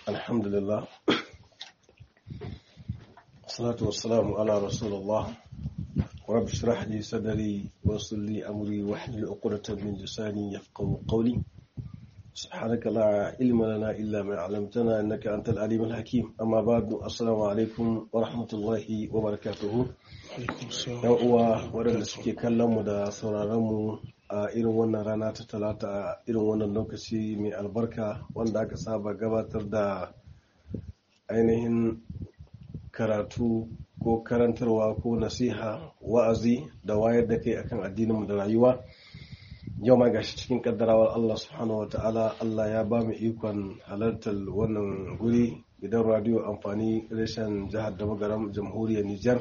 الحمد لله الصلاة والسلام على رسول الله رب اشرح لي صدري ويسر لي أمري واحلل عقدة من لساني يفقهوا قولي سبحانك لا علم لنا إلا ما علمتنا إنك أنت العليم الحكيم أما بعد السلام عليكم ورحمة الله وبركاته yan uwa waɗanda suke kallon mu da sauraron mu a irin wannan rana ta talata a irin wannan lokaci mai albarka wanda aka saba gabatar da ainihin karatu ko karantarwa ko nasiha wa'azi da wayar da kai akan addininmu da rayuwa yau ma gashi cikin kaddarawar Allah subhanahu wa ta'ala Allah ya ba mu ikon halartar wannan guri gidan radiyo amfani reshen jihar da magaram jamhuriyar Nijar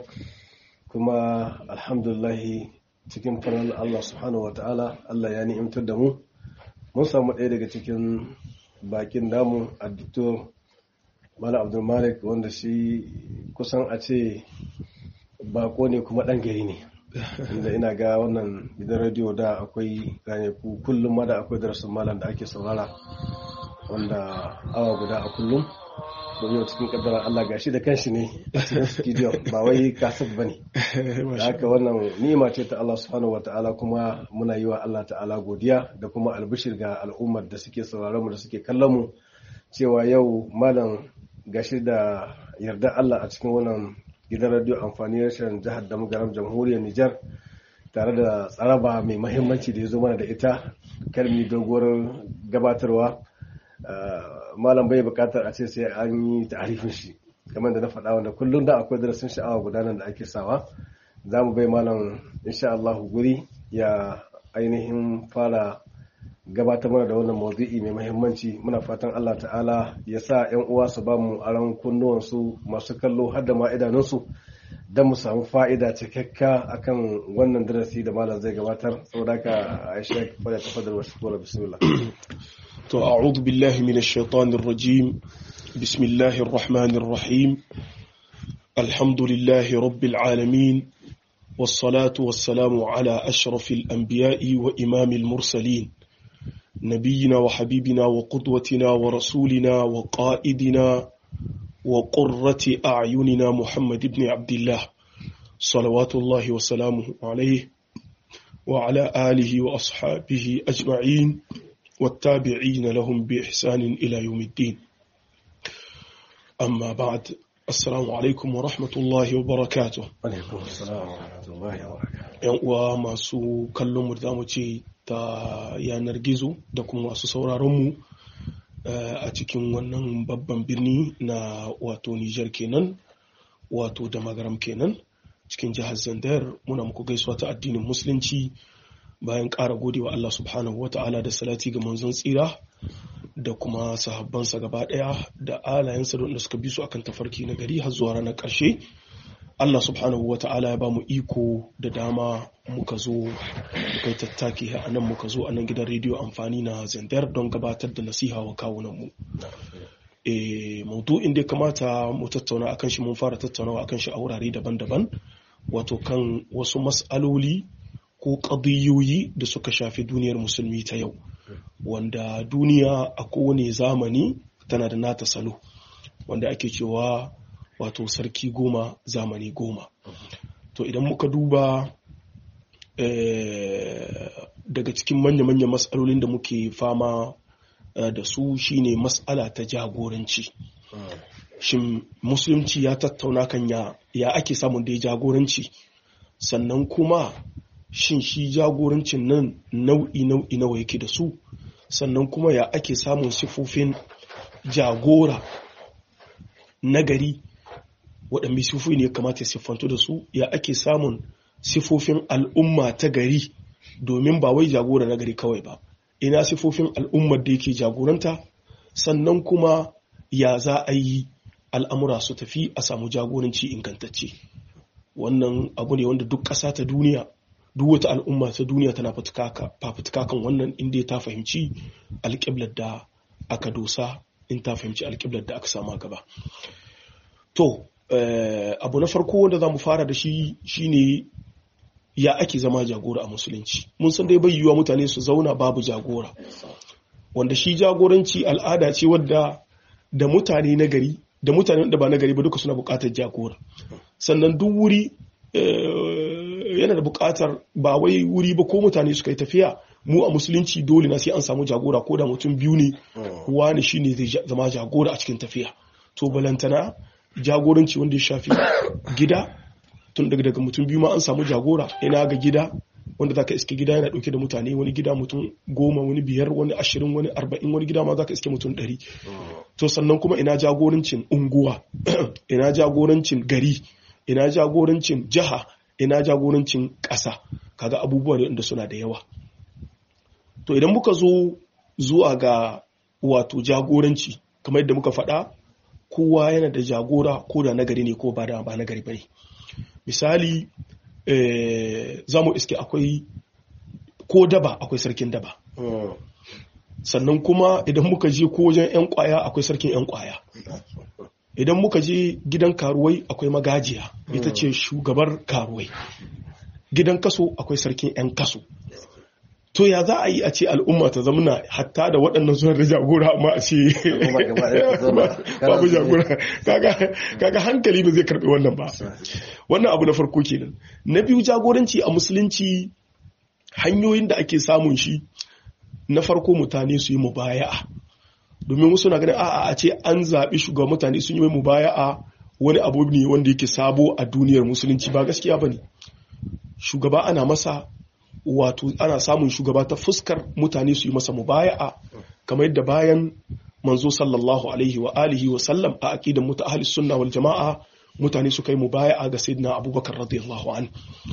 kuma alhamdulahi cikin farar Allah subhanahu wa ta'ala Allah ya ni'imtar da mu mun samu ɗaya daga cikin bakin damu a diktor Malam Abdul Malik wanda shi kusan a ce bako ne kuma ɗan gari ne inda ina ga wannan gidan rediyo da akwai ku kullum ma da akwai darasin malam da ake saurara wanda awa guda a kullum don yau cikin kaddara Allah gashi da kanshi ne a cikin studio ba wai kasar ba ne da haka wannan ni'ima ce ta Allah subhanahu wa ta'ala kuma muna yi wa Allah ta'ala godiya da kuma albishir ga al'ummar da suke sauraron mu da suke kallon mu cewa yau malam gashi da yarda Allah a cikin wannan gidan radio amfani rashin jihar da magaram jamhuriyar Nijar tare da tsaraba mai mahimmanci da ya zo mana da ita kalmi doguwar gabatarwa malam bai bukatar a ce sai an yi ta'arifin shi kamar da na faɗa wanda kullum da akwai darasin sha'awa gudanar da ake sawa za mu bai malam insha Allah guri ya ainihin fara gabatar mana da wannan maudu'i mai mahimmanci muna fatan Allah ta'ala ya sa 'yan uwa su ba mu aron kunnuwansu masu kallo har da ma idanunsu don mu samu fa'ida cikakka akan wannan darasi da malam zai gabatar saboda ka aisha fada ta fadar wasu kora bismillah to a'udhu billahi minash shaitanir rajim bismillahir rahmanir rahim alhamdulillahi rabbil alamin والصلاة والسلام على أشرف الأنبياء وإمام المرسلين نبينا وحبيبنا وقدوتنا ورسولنا وقائدنا وقرة أعيننا محمد بن عبد الله صلوات الله وسلامه عليه وعلى آله وأصحابه أجمعين والتابعين لهم بإحسان إلى يوم الدين أما بعد السلام عليكم ورحمة الله وبركاته alaikum assalam wa rahmatullahi wa barakatuh ‘yan uwa masu kallon mu da mu ce ta yanar gizo da kuma masu sauraronmu a cikin wannan babban birni na wato Nijar kenan wato da magaram kenan cikin jihar Zandar muna muku gaisuwa ta addinin musulunci bayan ƙara godewa Allah subhanahu wa ta'ala da salati ga manzon tsira da kuma sahabbansa gaba ɗaya da alayensa da suka bi su akan tafarki na gari har zuwa ranar ƙarshe Allah subhanahu wa ta'ala ya ba mu iko da dama muka zo muka yi tattaki a nan muka zo a nan gidan rediyo amfani na zandar don gabatar da nasiha wa kawunanmu. E, maudu'in da ya kamata mu tattauna akan shi mun fara tattaunawa akan shi a wurare daban-daban wato kan wasu mas'aloli ko ƙadiyoyi da suka shafi duniyar musulmi ta yau wanda duniya a kowane zamani tana da nata salo wanda ake cewa wato sarki goma zamani goma to idan muka duba daga cikin manya-manya matsalolin da muke fama da su shine matsala ta jagoranci shin musulunci ya tattauna kan ya, ya ake samun da ya jagoranci sannan kuma shin shi jagorancin nan nau'i-nau'i nawa yake da su sannan kuma ya ake samun sifofin jagora nagari waɗanne sifofi ne ya kamata ya siffanto da su ya ake samun sifofin al'umma ta gari domin ba wai jagora na gari kawai ba ina sifofin al'ummar da yake jagoranta sannan kuma ya za a yi al'amura su tafi a samu jagoranci ingantacce wannan abu ne wanda duk ƙasa ta duniya duk wata al'umma ta duniya tana fafutuka kan wannan inda ta fahimci alƙiblar da aka dosa in ta fahimci alƙiblar da aka sama gaba to abu na farko wanda za mu fara da shi shine ya ake zama jagora a musulunci mun san dai bai yiwuwa mutane su zauna babu jagora wanda shi jagoranci al'ada ce wadda da mutane na gari da mutane da ba na gari ba duka suna buƙatar jagora sannan duk wuri yana da buƙatar ba wai wuri ba ko mutane suka yi tafiya mu a musulunci dole na sai an samu jagora ko da mutum biyu ne wani shine zai zama jagora a cikin tafiya to balantana jagoranci wanda ya shafi gida tun daga daga mutum biyu ma an samu jagora ina ga gida wanda zaka iske gida yana dauke da mutane wani gida mutum goma wani biyar wani ashirin wani arba'in wani gida ma zaka iske mutum ɗari to sannan kuma ina jagorancin unguwa ina jagorancin gari ina jagorancin jiha ina jagorancin ƙasa kaga abubuwa ne wanda suna da yawa to idan muka zo zuwa ga wato jagoranci kamar yadda muka faɗa kowa yana da jagora ko da nagari ne ko ba da ba nagari bane misali za mu iske akwai ko daba akwai sarkin daba sannan kuma idan muka je ko wajen 'yan kwaya akwai sarkin 'yan kwaya idan muka je gidan karuwai akwai magajiya ita ce shugabar karuwai gidan kaso akwai sarkin 'yan kaso to ya za a yi a ce al'umma ta zamana hatta da waɗannan suna da jagora amma a ce babu jagora kaga hankali ba zai karɓi wannan ba wannan abu na farko kenan na biyu jagoranci a musulunci hanyoyin da ake samun shi na farko mutane su yi mubaya'a domin wasu na ganin a'a a ce an zaɓi shugaban mutane sun yi mubaya'a wani abu ne wanda yake sabo a duniyar musulunci ba gaskiya ba ne shugaba ana masa wato ana samun shugaba ta fuskar mutane su yi masa mubaya'a kamar yadda bayan manzo sallallahu alaihi wa alihi wa sallam a aqidan muta ahli sunna wal jama'a mutane suka yi mubaya'a ga sayyidina abubakar radiyallahu an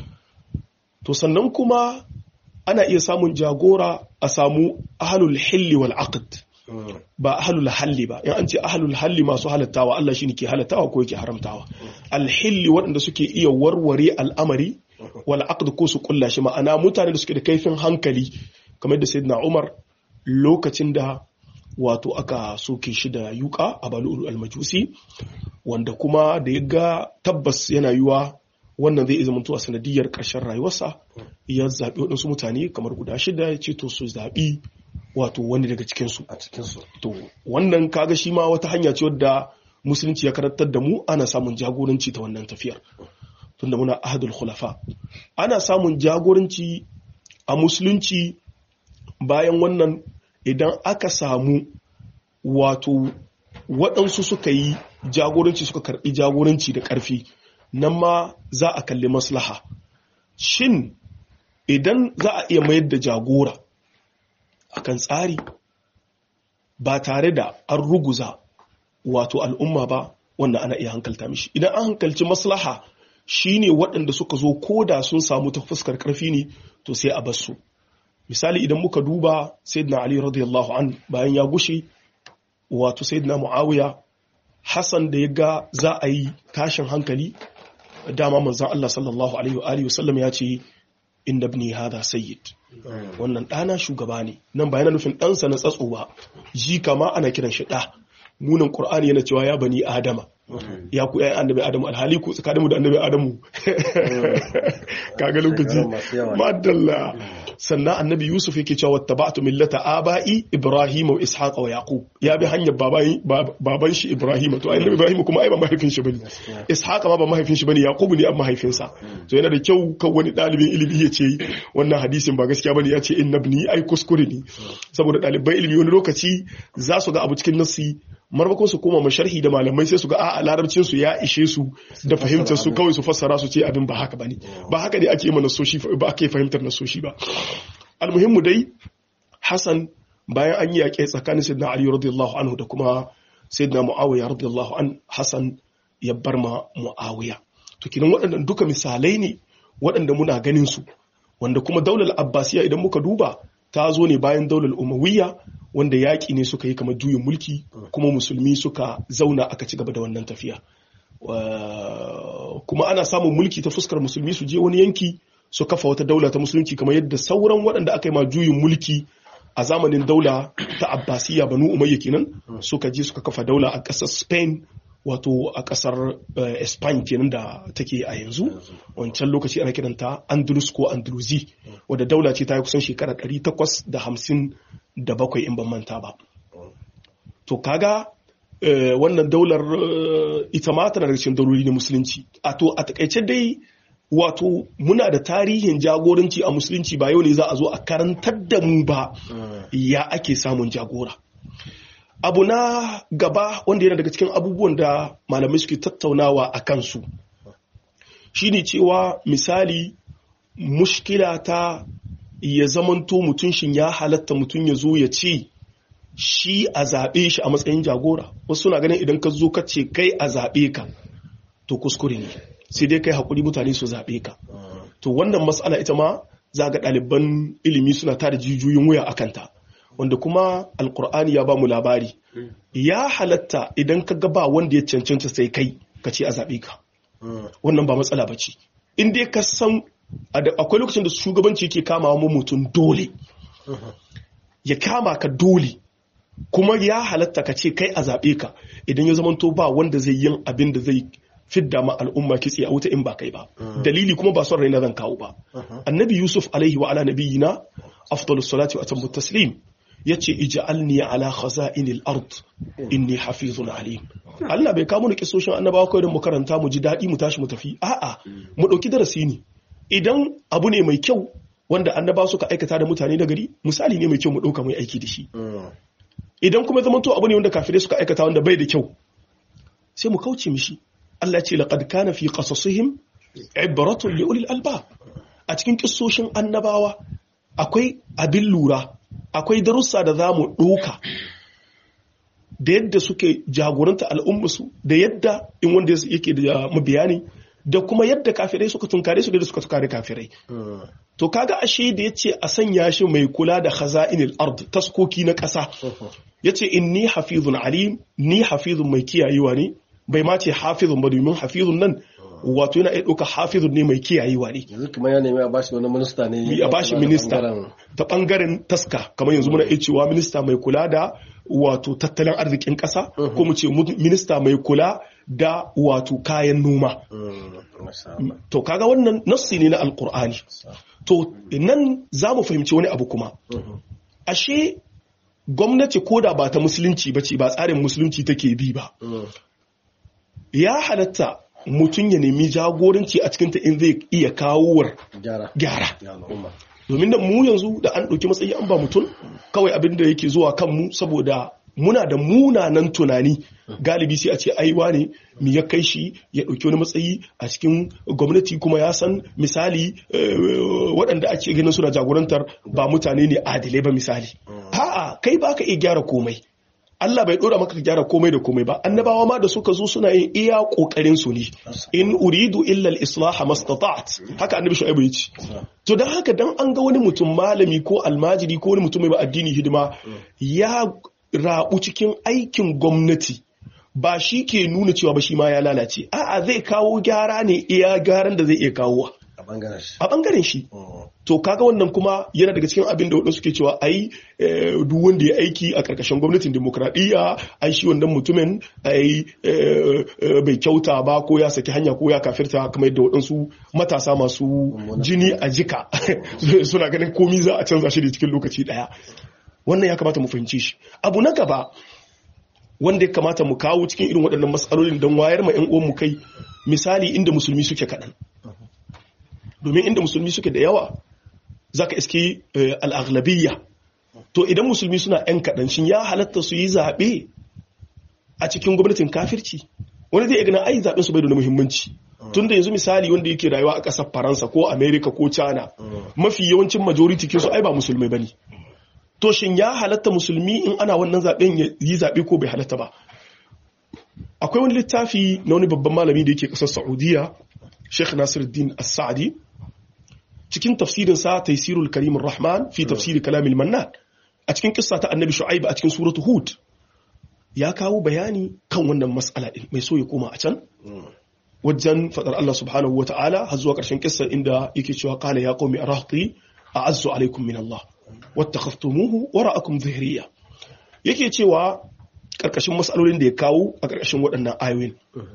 to sannan kuma ana iya samun jagora a samu ahlul hilli wal aqd ba ahlul halli ba in an ce ahlul halli masu halattawa Allah shine ke halattawa ko yake haramtawa al hilli waɗanda suke iya warware al'amari wal aqd ko su kulla shi ma'ana mutane da suke da kaifin hankali kamar da sayyidina Umar lokacin da wato aka soke shi da yuka a balul al-majusi wanda kuma da ya ga tabbas yana yiwa wannan zai zama a sanadiyar ƙarshen rayuwarsa ya zaɓi waɗansu mutane kamar guda shida ya ce to su zaɓi wato wani daga cikinsu a cikinsu to wannan kaga shi ma wata hanya ce wadda musulunci ya karantar da mu ana samun jagoranci ta wannan tafiyar tunda muna ahadul khulafa ana samun jagoranci a musulunci bayan wannan idan aka samu wato waɗansu suka yi jagoranci suka karɓi jagoranci da ƙarfi nan ma za a kalli maslaha shin idan za a iya mayar da jagora akan tsari ba tare da an ruguza wato al'umma ba wanda ana iya hankalta mishi idan an hankalci maslaha shine waɗanda suka zo ko da sun samu ta fuskar ƙarfi ne to sai a basu misali idan muka duba sayyidina ali radiyallahu an bayan ya gushe wato sayyidina muawiya hassan da ya ga za a yi tashin hankali dama manzon Allah sallallahu alaihi wa alihi wasallam ya ce inda ibni hada sayyid wannan ɗana shugaba ne nan ba yana nufin ɗansa na tsatso ba ji kama ana kiran shi ɗa munan qur'ani yana cewa ya bani adama ya ku ƴaƴan annabi adamu alhali ku tsakaninmu da annabi adamu kaga lokaci madalla sannan annabi yusuf yake cewa wattaba'tu millata aba'i ibrahim wa ishaq wa yaqub ya bi hanyar baban shi ibrahim to annabi ibrahim kuma ai ba mahaifin shi bane ishaq ma ba mahaifin shi bane yaqub ne amma mahaifinsa to yana da kyau kan wani dalibin ilimi ya ce wannan hadisin ba gaskiya bane ya ce innabni ai kuskure ne saboda ɗaliban ilimi wani lokaci za su ga abu cikin nassi marmakon su koma masharhi da malamai sai su ga a larabcin su ya ishe su da fahimtar su kawai su fassara su ce abin ba haka bane ba haka ne ake mana nasoshi ba ake fahimtar nasoshi ba almuhimmu dai Hassan bayan an yi yaƙe tsakanin Sayyidina Ali radiyallahu anhu da kuma Sayyidina Muawiya radiyallahu an Hassan ya bar ma Muawiya to kinan waɗannan duka misalai ne waɗanda muna ganin su wanda kuma daular Abbasiya idan muka duba ta zo ne bayan daular Umayya wanda yaƙi ne suka yi kamar juyin mulki kuma musulmi suka zauna aka ci gaba da wannan tafiya kuma ana samun mulki ta fuskar musulmi su je wani yanki su kafa wata daula ta musulunci kamar yadda sauran waɗanda aka yi ma juyin mulki a zamanin daula ta abbasiya banu umayya kenan suka je suka kafa daula a ƙasar spain wato a ƙasar spain kenan da take a yanzu wancan lokaci ana kiranta andalus ko andalusi wadda daula ce ta yi kusan shekara 857 in ban manta ba to kaga eh, wannan daular eh, ita ma tana daga cikin dauloli na musulunci a to a takaice dai wato muna da tarihin jagoranci a musulunci ba yau ne za a zo a karantar da mu ba ya ake samun jagora abu na gaba wanda yana daga cikin abubuwan da malamai suke tattaunawa a kansu shine cewa misali mushkila ta ya zamanto mutum shin ya halatta mutum ya zo ya ce shi a zaɓe shi a matsayin jagora wasu suna ganin idan ka zo ka ce kai a zaɓe ka to kuskure ne sai dai kai haƙuri mutane su zaɓe ka to wannan matsala ita ma za ga ɗaliban ilimi suna tada jijiyoyin wuya a kanta wanda kuma alkur'ani ya ba mu labari ya halatta idan ka ga ba wanda ya cancanta sai kai ka ce a zaɓe ka wannan ba matsala ba ce in dai ka san a da- akwai lokacin da shugabanci yake kama mu mutum dole ya kama ka dole kuma ya halatta ka ce kai a zaɓe ka idan ya zamanto ba wanda zai yin abin da zai fidda ma al'umma kitse a wuta in ba kai ba dalili kuma ba son raina zan kawo ba annabi yusuf alaihi wa ala nabiyina afdalus salati wa atammu taslim yace ij'alni ala khaza'inil ard inni hafizun alim Allah bai kawo mu kisoshin annabawa kawai don mu karanta mu ji daɗi mu tashi mu tafi a'a mu ɗauki darasi ne idan abu ne mai kyau wanda annabawa suka aikata da mutane da gari misali ne mai kyau mu ɗauka mu yi aiki da shi idan kuma zama to abu ne wanda kafirai suka aikata wanda bai da kyau sai mu kauce mishi Allah ce laqad kana fi qasasihim ibratun li ulil albab a cikin kissoshin annabawa akwai abin lura akwai darussa da zamu ɗauka da yadda suke jagoranta al'ummarsu da yadda in wanda yake da mabiyani da kuma yadda kafirai suka tunkare su da suka tunkare kafirai to kaga ashe da yace a sanya shi mai kula da khaza'inil ard taskoki na ƙasa yace inni hafizun alim ni hafizun mai kiyayewa ne bai ma ce hafizun ba domin hafizun nan wato yana iya ɗauka hafizun ne mai kiyayewa ne yanzu kuma ya nemi a bashi wani minista ne a bashi minista ta bangaren taska kamar yanzu muna iya cewa minista mai kula da wato tattalin arzikin ƙasa ko mu ce minista mai kula da wato kayan noma to kaga wannan nassi ne na alkur'ani to nan za mu fahimci wani abu kuma ashe gwamnati ko da ba ta musulunci ba ce ba tsarin musulunci take bi ba ya halatta mutum ya nemi jagoranci a cikinta in zai iya kawowar gyara domin da mu yanzu da an ɗauki matsayi an ba mutum kawai abin da yake zuwa kanmu saboda muna da munanan tunani galibi sai a ce aiwa ne mi ya kai shi ya ɗauki wani matsayi a cikin gwamnati kuma ya san misali waɗanda ake ganin suna jagorantar ba mutane ne adilai ba misali a'a kai ba ka iya gyara komai Allah bai dora maka gyara komai da komai ba annabawa ma da suka zo suna yin iya kokarin su ne in uridu illa al-islah mastata'at haka annabi shu'aibu yace to dan haka dan an ga wani mutum malami ko almajiri ko wani mutum mai addini hidima ya rabu cikin aikin gwamnati ba shi ke nuna cewa ba shi ma ya lalace a'a zai kawo gyara ne iya gyaran da zai iya kawo a bangaren shi to kaga wannan kuma yana daga cikin abin da waɗansu suke cewa ai duk wanda ya aiki a ƙarƙashin gwamnatin demokradiyya ai shi wannan mutumin ai bai kyauta ba ko ya saki hanya ko ya kafirta kamar yadda waɗansu matasa masu jini a jika suna ganin komi za a canza shi da cikin lokaci ɗaya wannan ya kamata mu fahimci shi abu na gaba wanda ya kamata mu kawo cikin irin waɗannan matsalolin don wayar ma 'yan uwan mu kai misali inda musulmi suke kaɗan domin inda musulmi suke da yawa za ka iske al'aghlabiyya to idan musulmi suna ‘yan kaɗan shin ya halatta su yi zaɓe a cikin gwamnatin kafirci wani zai gana ai zaɓen su bai da muhimmanci tun da yanzu misali wanda yake rayuwa a ƙasar faransa ko amerika ko china mafi yawancin majority kinsu ai ba musulmai ba ne to shin ya halatta musulmi in ana wannan zaɓen ya yi zaɓe ko bai halatta ba akwai wani littafi na wani babban malami da yake ƙasar saudiya sheikh nasiruddin as-sa'di cikin tafsirin sa taysirul karim rahman fi tafsir kalam al-mannan a cikin kissa ta annabi shu'aib a cikin suratu hud ya kawo bayani kan wannan mas'ala din mai so ya koma a can wajen fadar Allah subhanahu wa ta'ala har zuwa ƙarshen kissa inda yake cewa qala ya qaumi arahti a'azzu alaikum min Allah wattakhadhtumuhu wara'akum dhihriya yake cewa ƙarƙashin mas'alolin da ya kawo a ƙarƙashin waɗannan ayoyin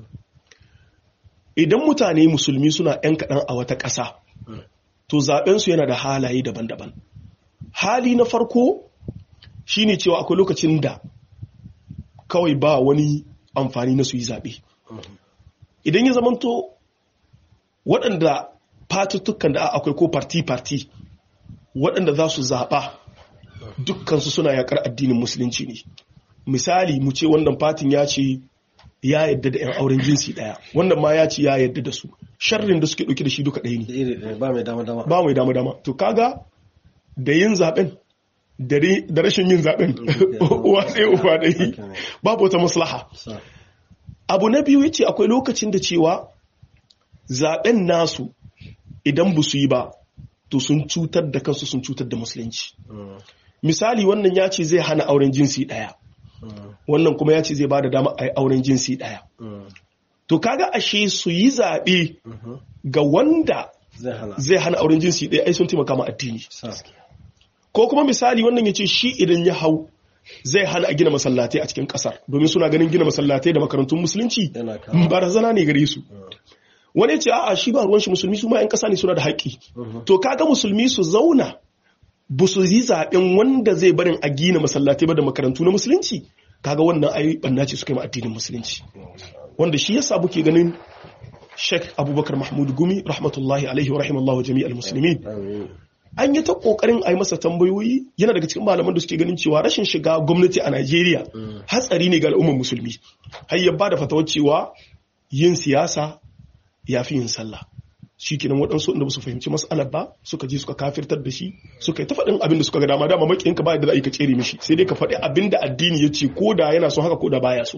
idan mutane musulmi suna 'yan kaɗan a wata ƙasa to zaɓensu yana da halaye daban-daban hali na farko shine cewa akwai lokacin da kawai ba wani amfani na su yi zaɓe idan ya zamanto waɗanda fatuttukan da akwai ko parti-parti waɗanda za su zaɓa dukkansu suna yakar addinin musulunci ne misali mu ce wannan fatin ya ce ya yadda da 'yan auren jinsi ɗaya wannan ma ya ce ya yadda da su sharrin da suke ɗauki da shi duka ɗaya ne da iri ɗaya ba mai dama dama ba mai dama dama to kaga da yin zaben da re- da rashin yin zaben uwa tsaye uwa ɗaya babu wata maslaha sa abu na biyu yace akwai lokacin da cewa zaben nasu idan ba su yi ba to sun cutar da kansu sun cutar da musulunci Mm, misali wannan ya ce zai hana auren jinsi ɗaya mm, wannan kuma ya ce zai ba da dama a yi auren jinsi ɗaya mm, to kaga ashe su yi zaɓe mhm. ga wanda zai hana zai hana auren jinsi ɗaya ai sun taimaka ma addini sa ko kuma misali wannan ya ce shi idan ya hau zai hana a gina masallatai a cikin kasar domin suna ganin gina masallatai da makarantun musulunci yana kawo barazana ne gare su wani ya ce a'a shi ba ruwan shi musulmi su ma 'yan kasa ne suna da haƙƙi to kaga musulmi su zauna ba su yi zaɓen wanda zai barin a gina masallatai ba da makarantu na musulunci kaga wannan ai banna ce suka yi ma addinin musulunci wanda shi yasa muke ganin Sheikh Abubakar Mahmud Gumi rahmatullahi alaihi wa rahimallahu jami'al muslimin Amin. an yi ta kokarin a yi masa tambayoyi yana daga cikin malaman da suke ganin cewa rashin shiga gwamnati a Najeriya hatsari ne ga al'ummar musulmi har ya ba da fatawar cewa yin siyasa ya fi yin sallah shi kenan waɗansu inda ba su fahimci mas'alar ba suka je suka kafirtar da shi suka yi ta faɗin abin da suka ga dama dama maƙiyinka ba yadda za a yi ka tsere mishi sai dai ka faɗi abin da addini ya ce ko da yana so haka ko da baya so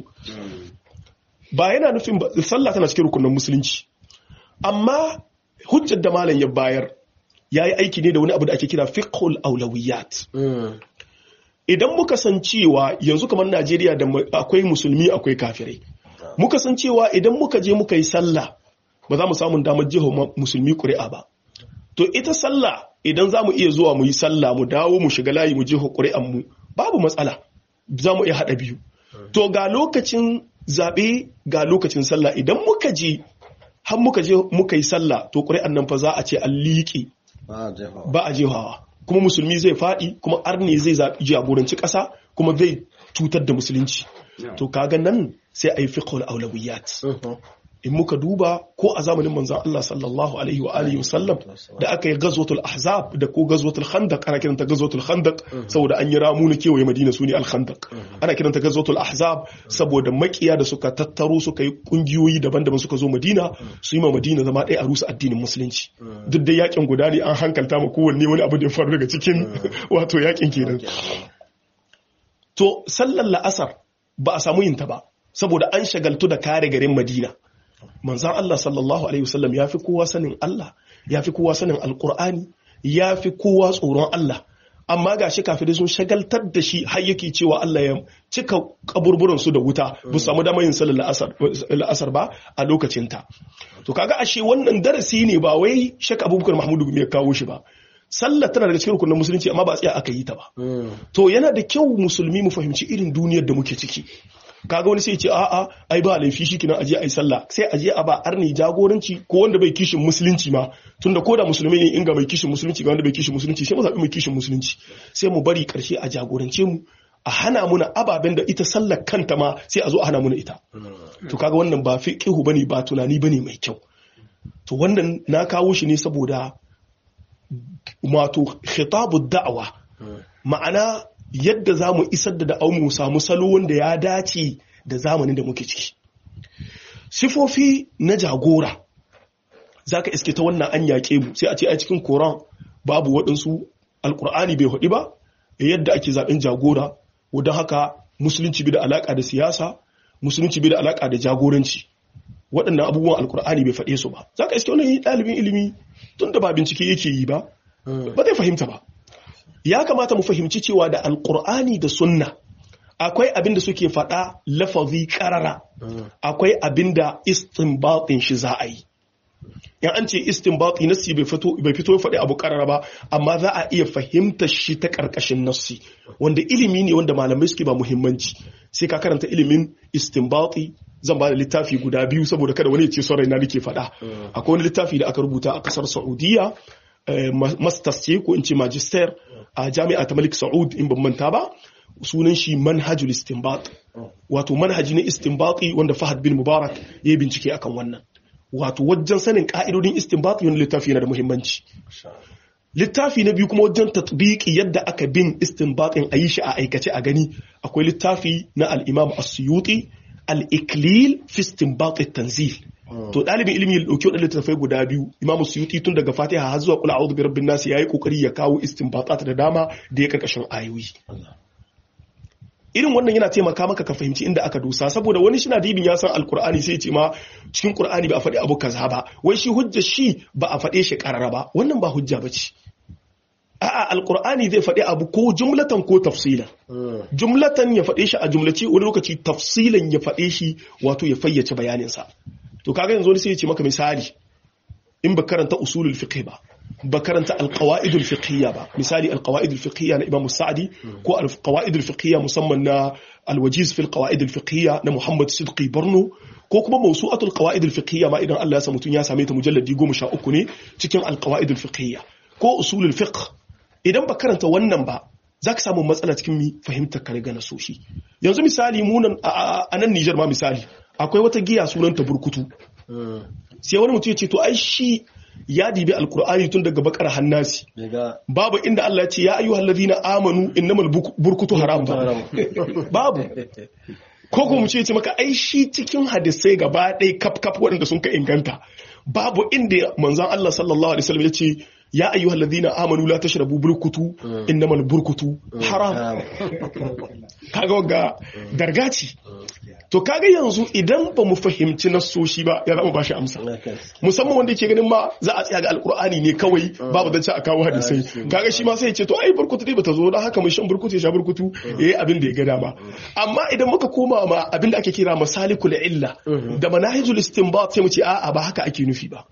ba yana nufin ba sallah tana cikin rukunin musulunci amma hujjar da malam ya bayar ya yi aiki ne da wani abu da ake kira fiqhul aulawiyat Mm, idan muka san cewa yanzu kamar Najeriya da mu- akwai musulmi akwai kafirai muka san cewa idan muka je muka yi sallah ba za mu samu damar jiho ma- musulmi ƙuri'a ba to ita sallah idan za mu iya zuwa mu yi sallah mu dawo mu shiga layi mu jiho ƙuri'an mu babu matsala za mu iya haɗa biyu to ga lokacin zaɓe ga lokacin sallah idan muka je har muka je muka yi sallah to ƙuri'an nan fa za a ce an liƙe ba a jefa ba a jehawa kuma musulmi zai faɗi kuma arne zai zaɓi jagoranci ƙasa kuma zai cutar da musulunci to kaga nan sai a yi fiqhul aulawiyat Mhm. in muka duba ko a zamanin manzon Allah sallallahu alaihi wa alihi wasallam da aka yi gazwatul ahzab da ko gazwatul khandaq ana kiranta gazwatul khandaq saboda an yi ramu na kewaye madina sune al khandaq ana kiranta gazwatul ahzab saboda makiya da suka tattaro suka yi kungiyoyi daban-daban suka zo madina su yi ma madina zama ɗaya a rusa addinin musulunci duk da yakin guda ne an hankalta ma kowanne wani abu da ya faru daga cikin wato yakin kenan to sallar la'asar ba a samu yinta ba saboda an shagaltu da kare garin madina manzan Allah sallallahu alaihi wasallam ya fi kowa sanin Allah ya fi kowa sanin alkur'ani ya fi kowa tsoron Allah amma ga shi kafirai sun shagaltar da shi har yake cewa Allah ya cika kaburburan su da wuta ba su samu damar yin sallar la'asar- la'asar ba a lokacinta to kaga ashe wannan darasi ne ba wai shak abubakar mahmudu ya kawo shi ba sallar tana daga cikin rukunin musulunci amma ba a tsaya aka yi ta ba Mm, to yana da kyau musulmi mu fahimci irin duniyar da muke ciki kaga wani sai ya ce a'a ai ba laifi shi kina aje ai sallah sai aje a ba arni jagoranci ko wanda bai kishin musulunci ma tunda koda musulmi ne inga bai kishin musulunci ga wanda bai kishin musulunci sai mu zabi mai kishin musulunci sai mu bari karshe a jagorance mu a hana muna ababen da ita sallar kanta ma sai a zo a hana muna ita to kaga wannan ba fiqihu bane ba tunani bane mai kyau to wannan na kawo shi ne saboda wato khitabu da'awa ma'ana yadda za mu isar da da'au mu samu salo wanda ya dace da zamanin da muke ciki sifofi na jagora za ka iske ta wannan an yaƙe mu sai a ce a cikin koran babu waɗansu alƙur'ani bai haɗi ba yadda ake zaɓen jagora wadda haka musulunci bai da alaƙa da siyasa musulunci bai da alaƙa da jagoranci waɗannan abubuwan alƙur'ani bai faɗe su ba za ka iske wani ɗalibin ilimi tun da ba bincike yake yi ba ba zai fahimta ba ya kamata mu fahimci cewa da alkur'ani da sunna akwai abin da suke faɗa lafazi ƙarara akwai abin da istinbatin shi za a yi in an ce istinbati nassi bai fito bai fito ya faɗi abu ƙarara ba amma za a iya fahimtar shi ta ƙarƙashin nassi wanda ilimi ne wanda malamai suke ba muhimmanci sai ka karanta ilimin istinbati zan ba da littafi guda biyu saboda kada wani ya ce son raina nake faɗa akwai wani littafi da aka rubuta a ƙasar saudiya eh, ma- masters ce ko in ce magister a jami'a ta malik saud in ban manta ba sunan shi manhajul istinbat wato manhaji na istinbati wanda Fahad bin Mubarak ya yi bincike akan wannan wato wajen sanin ka'idodin istinbati wani littafi yana da muhimmanci littafi na biyu kuma wajen tatbiki yadda aka bin istinbatin a yi shi a aikace a gani akwai littafi na al-Imam As-Suyuti al-Iklil fi istinbat tanzil to dalibin ilimi ya dauki wadannan littafai guda biyu Imam Suyuti tun daga Fatiha har zuwa Qul a'udhu bi rabbin nas yayi kokari ya kawo istinbatat da dama da ya karkashin ayoyi irin wannan yana taimaka maka ka fahimci inda aka dosa saboda wani shi na dibin ya san alkur'ani sai ya ce ma cikin qur'ani ba a faɗi abu kaza ba wai shi hujja shi ba a faɗe shi karara ba wannan ba hujja ba ce a'a alkur'ani zai faɗi abu ko jumlatan ko tafsilan jumlatan ya faɗe shi a jumlace wani lokaci tafsilan ya faɗe shi wato ya fayyace bayaninsa to kaga yanzu wani sai ya ce maka misali in ba karanta usulul fiqh ba ba karanta alqawaidul fiqhiyya ba misali alqawaidul fiqhiyya na Imam Sa'di ko alqawaidul fiqhiyya musamman na alwajiz fil qawaidul fiqhiyya na Muhammad Sidqi Barno ko kuma mawsu'atul qawaidul fiqhiyya ma idan Allah ya sa mutun ya same ta mujalladi 13 ne cikin alqawaidul fiqhiyya ko usulul fiqh idan ba karanta wannan ba zaka samu matsala cikin mi fahimtar ka riga na soshi yanzu misali munan a nan Niger ma misali akwai wata giya sunanta burkutu sai wani mutum ya ce to ai shi ya dibi alkur'ani tun daga bakar hannasi babu inda Allah ya ce ya ayyuhal ladina amanu innamal burkutu haram ba babu ko kuma mu ce ce maka ai shi cikin hadisai gaba ɗaya kaf kaf waɗanda sun ka inganta babu inda manzon Allah sallallahu alaihi wasallam ya ce ya ayyuhal ladina amanu la tashrabu burkutu innamal burkutu haram kaga wagga dargaci to kaga yanzu idan ba mu fahimci nasoshi ba ya zama ba shi amsa musamman wanda ke ganin ma za a tsaya ga alkur'ani ne kawai babu zance a kawo hadisai kaga shi ma sai ya ce to ai burkutu dai bata zo da haka mai shan burkutu ya sha burkutu yayi abin da ya ga dama amma idan muka koma ma abin da ake kira masalikul illa da manahijul istinbat sai mu ce a'a ba haka ake nufi ba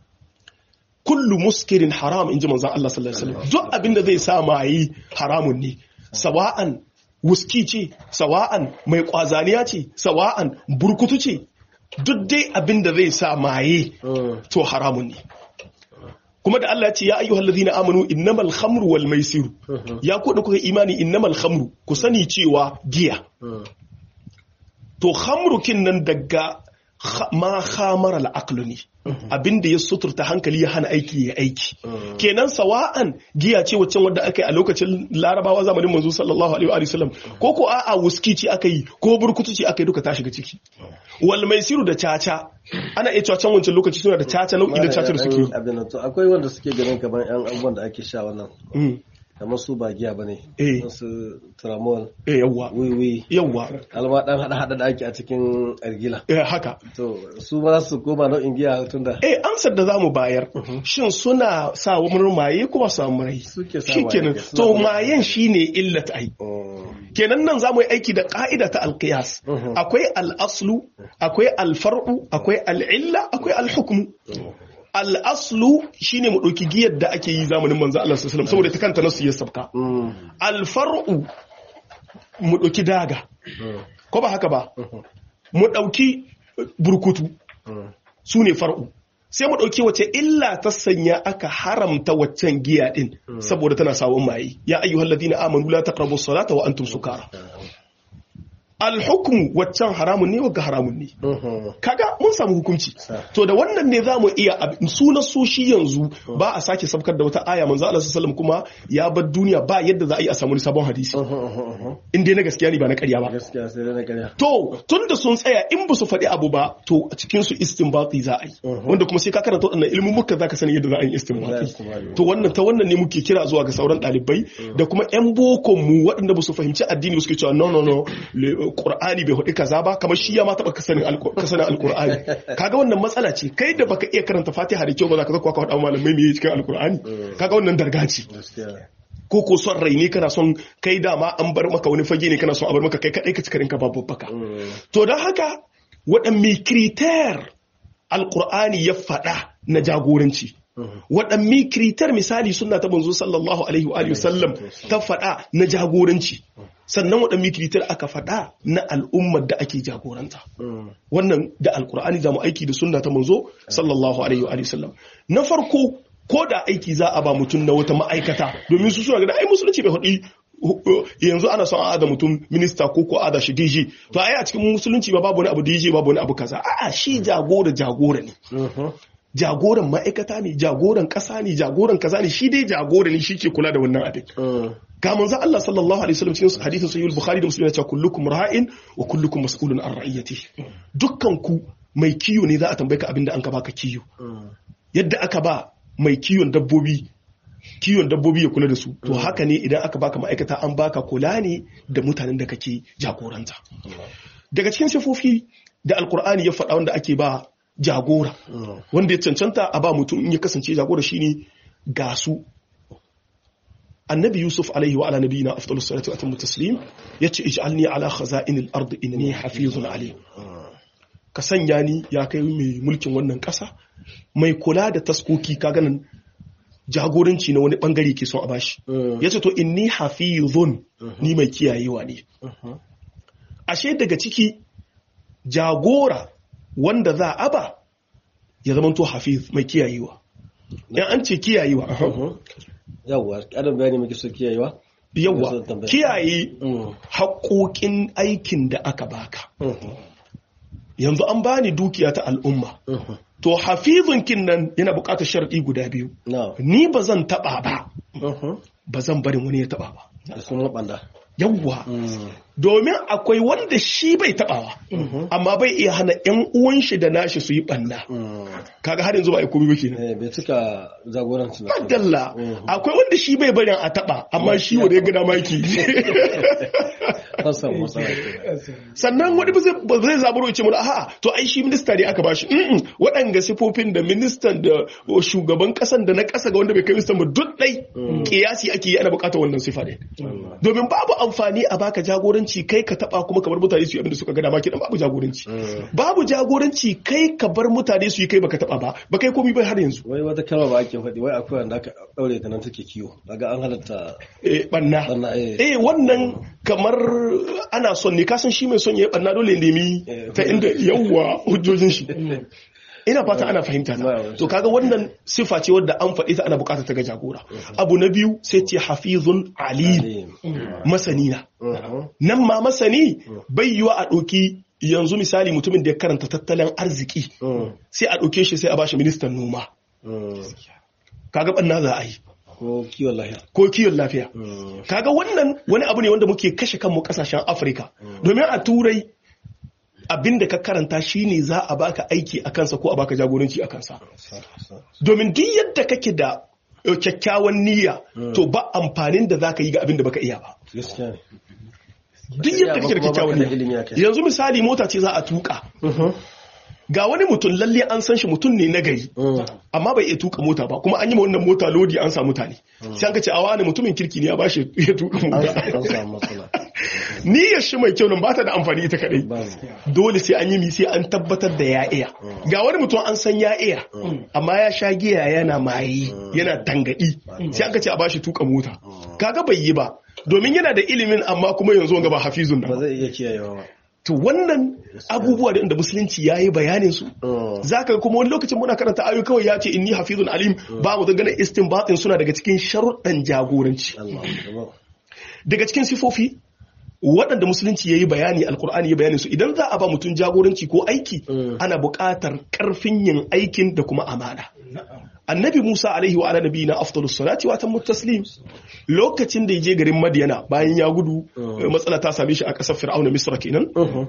kullu muskirin haram in ji manzan Allah sallallahu Alaihi wasallam duk abin da zai sa mayi haramun ne sawa'an wuski ce sawa'an mai kwazaniya ce sawa'an burkutu ce duk dai abin da zai sa maye to haramun ne kuma da Allah ya ce ya ayyuhal ladina amanu innamal khamru wal maisir ya ku da kuka imani innamal khamru ku sani cewa giya to khamru kin nan daga ma khamara al ne abinda ya suturta hankali ya hana aiki ya aiki kenan sawa'an giya ce waccan wadda aka yi a lokacin larabawa zamanin manzo sallallahu alaihi wa sallam ko ko a'a wuski ce aka yi ko burkutu ce aka yi duka ta shiga ciki wal maisiru da caca ana iya cewa can wancan lokaci suna da caca nau'i da caca da suke akwai wanda suke ganin kamar yan abubuwan da ake sha wannan kamar su ba giya ba ne su tramol eh yawwa wiwi yawwa alma dan hada hada da ake a cikin argila eh haka to su ba su koma nau'in giya tunda eh amsar da zamu bayar shin suna sa wani maye kuma su samu rai suke sa shikenan to mayen shine illat ai kenan nan zamu yi aiki da ka'ida ta alqiyas akwai al-aslu akwai al-far'u akwai al-illa akwai al-hukmu al'aslu shi ne mu ɗauki giyar da ake yi zamanin manzo Allah sallallahu saboda ta kanta nasu ya sabka alfar'u mu ɗauki daga ko ba haka ba mu ɗauki burkutu su ne far'u sai mu ɗauki wace illa ta sanya aka haramta waccan giya ɗin saboda tana sawon maye ya ayyuhal ladina amanu la taqrabu salata wa antum sukara alhukmu waccan haramun ne wagga haramun ne kaga mun samu hukunci to da wannan ne za mu iya sunan soshi yanzu ba a sake sabkar da wata aya manzo Allah sallallahu kuma ya bar duniya ba yadda za a yi a samu sabon hadisi in dai na gaskiya ne ba na ƙarya ba gaskiya sai dai na ƙarya to tunda sun tsaya in ba su faɗi abu ba to a cikin su istinbati za a yi wanda kuma sai ka karanta waɗannan ilimin muka zaka sani yadda za a yi istinbati to wannan ta wannan ne muke kira zuwa ga sauran ɗalibai da kuma ƴan bokon mu waɗanda ba su fahimci addini ba suke cewa no no no Qur'ani bai hudu kaza ba kamar shi ya ma taba kasanin alkur'ani kaga wannan matsala ce kai da baka iya karanta Fatiha da kyau ba za ka zakwa ka faɗa malamai me cikin alkur'ani kaga wannan dargaci ko ko son rai ne kana son kai dama an bar maka wani fage ne kana son a bar maka kai kadai ka cikarin ka babu baka to don haka waɗanne kriter alkur'ani ya faɗa na jagoranci waɗanne kritar misali suna ta manzo sallallahu alaihi wa sallam ta faɗa na jagoranci sannan waɗanne kritar aka faɗa na al'ummar da ake jagoranta wannan da alkur'ani za mu aiki da sunna ta manzo sallallahu alaihi wa sallam na farko ko da aiki za a ba mutum na wata ma'aikata domin su suna gada ai musulunci bai faɗi yanzu ana son a da mutum minista ko ko a da shi DJ to ai a cikin musulunci ba babu wani abu DJ babu wani abu kaza a'a shi jagora jagora ne jagoran ma'aikata ne jagoran kasa ne jagoran kaza ne shi dai jagora ne shi ke kula da wannan abin ga manzo Allah sallallahu alaihi wasallam cikin hadisin sahih al-bukhari da muslim ya ce kullukum ra'in wa kullukum mas'ulun an ra'iyati dukkan ku mai kiyo ne za a tambaye ka abin da an ka baka kiyo yadda aka ba mai kiyon dabbobi kiwon dabbobi ya kula da su to haka ne idan aka baka ma'aikata an baka kula ne da mutanen da kake jagoranta daga cikin sifofi da alkur'ani ya faɗa wanda ake ba jagora wanda ya cancanta a ba mutum in ya kasance jagora shine ga su annabi yusuf alaihi wa ala nabiyina afdalus salatu wa atammu taslim yace ij'alni ala khaza'inil ardi inni hafizun alim ka sanya ni ya kai mai mulkin wannan ƙasa mai kula da taskoki ka ganin jagoranci na wani bangare ke son a bashi ya ce to inni hafizun ni mai kiyayewa ne ashe daga ciki jagora wanda za a ba ya zama to hafiz mai kiyayewa yan an ce kiyayewa yawwa ƙarin bayani muke so kiyayewa yawwa kiyaye haƙoƙin aikin da aka baka yanzu an bani dukiya ta al'umma to hafizun kin nan yana buƙatar sharɗi guda biyu ni ba zan taɓa ba ba zan barin wani ya taɓa ba da sun waɓanda yawwa domin akwai wanda shi bai taɓawa amma bai iya hana yan uwan shi da nashi su yi ɓanna kaga har yanzu ba a komi ba kenan bai cika jagoranci na madalla akwai wanda shi bai barin a taɓa amma shi wanda ya gada maki sannan wani ba zai zaburo ya ce mana a'a to ai shi minista ne aka bashi waɗanga sifofin da ministan da shugaban ƙasan da na ƙasa ga wanda bai kai ministan ba duk ɗai kiyasi ake yi ana buƙatar wannan sifa ne domin babu amfani a baka jagoranci kai ka taba kuma kamar mutane su yi abinda suka ga dama kidan babu jagoranci babu jagoranci kai ka bar mutane su yi kai baka taba ba ba kai komai bai har yanzu wai wata kalma ba ake faɗi wai akwai wanda aka daure ta nan take kiwo daga an halatta eh banna eh wannan kamar ana son ne kasan shi mai son ya yi banna dole nemi ta inda yawwa hujjojin shi ina fata ana fahimta ta to kaga wannan sifa ce wadda an faɗi ta ana bukatar ta ga jagora abu na biyu sai ce hafizun alim masani na nan ma masani bai yiwa a ɗauki yanzu misali mutumin da ya karanta tattalin arziki sai a ɗauke shi sai a bashi ministan noma kaga ɓanna za a yi ko kiwon lafiya ko kiwon lafiya kaga wannan wani abu ne wanda muke kashe kanmu kasashen afirka domin a turai abin da ka karanta shine za a baka aiki a kansa ko a baka jagoranci a kansa domin duk yadda kake da kyakkyawan niyya to ba amfanin da za ka yi ga abin da baka iya ba duk yadda kake da kyakkyawan niyya yanzu misali mota ce za a tuka ga wani mutum lalle an san shi mutum ne na gari amma bai iya tuka mota ba kuma an yi wannan mota lodi an sa mutane sai an ka ce a wani mutumin kirki ne ya ba shi ya tuka mota niyyar shi mai kyau nan ba ta da amfani ita kadai dole sai an yi mi sai an tabbatar da ya iya ga wani mutum an san ya iya amma ya sha giya yana maye yana tangadi sai an ka ce a bashi tuka mota kaga bai yi ba domin yana da ilimin amma kuma yanzu ga ba hafizun nan ba zai iya kiyayewa ba to wannan abubuwa da musulunci ya yi bayanin su za ka kuma wani lokacin muna karanta ayu kawai ya ce inni hafizun alim ba mu dangane istinbatin suna daga cikin sharuɗan jagoranci daga cikin sifofi waɗanda musulunci ya yi bayani alkur'ani ya bayani su idan za a ba mutum jagoranci ko aiki ana buƙatar ƙarfin yin aikin da kuma amana annabi musa alaihi wa ala na afdalus salati wa tammu taslim lokacin da ya je garin madiyana bayan ya gudu matsala ta same shi a ƙasar fir'auna misra kenan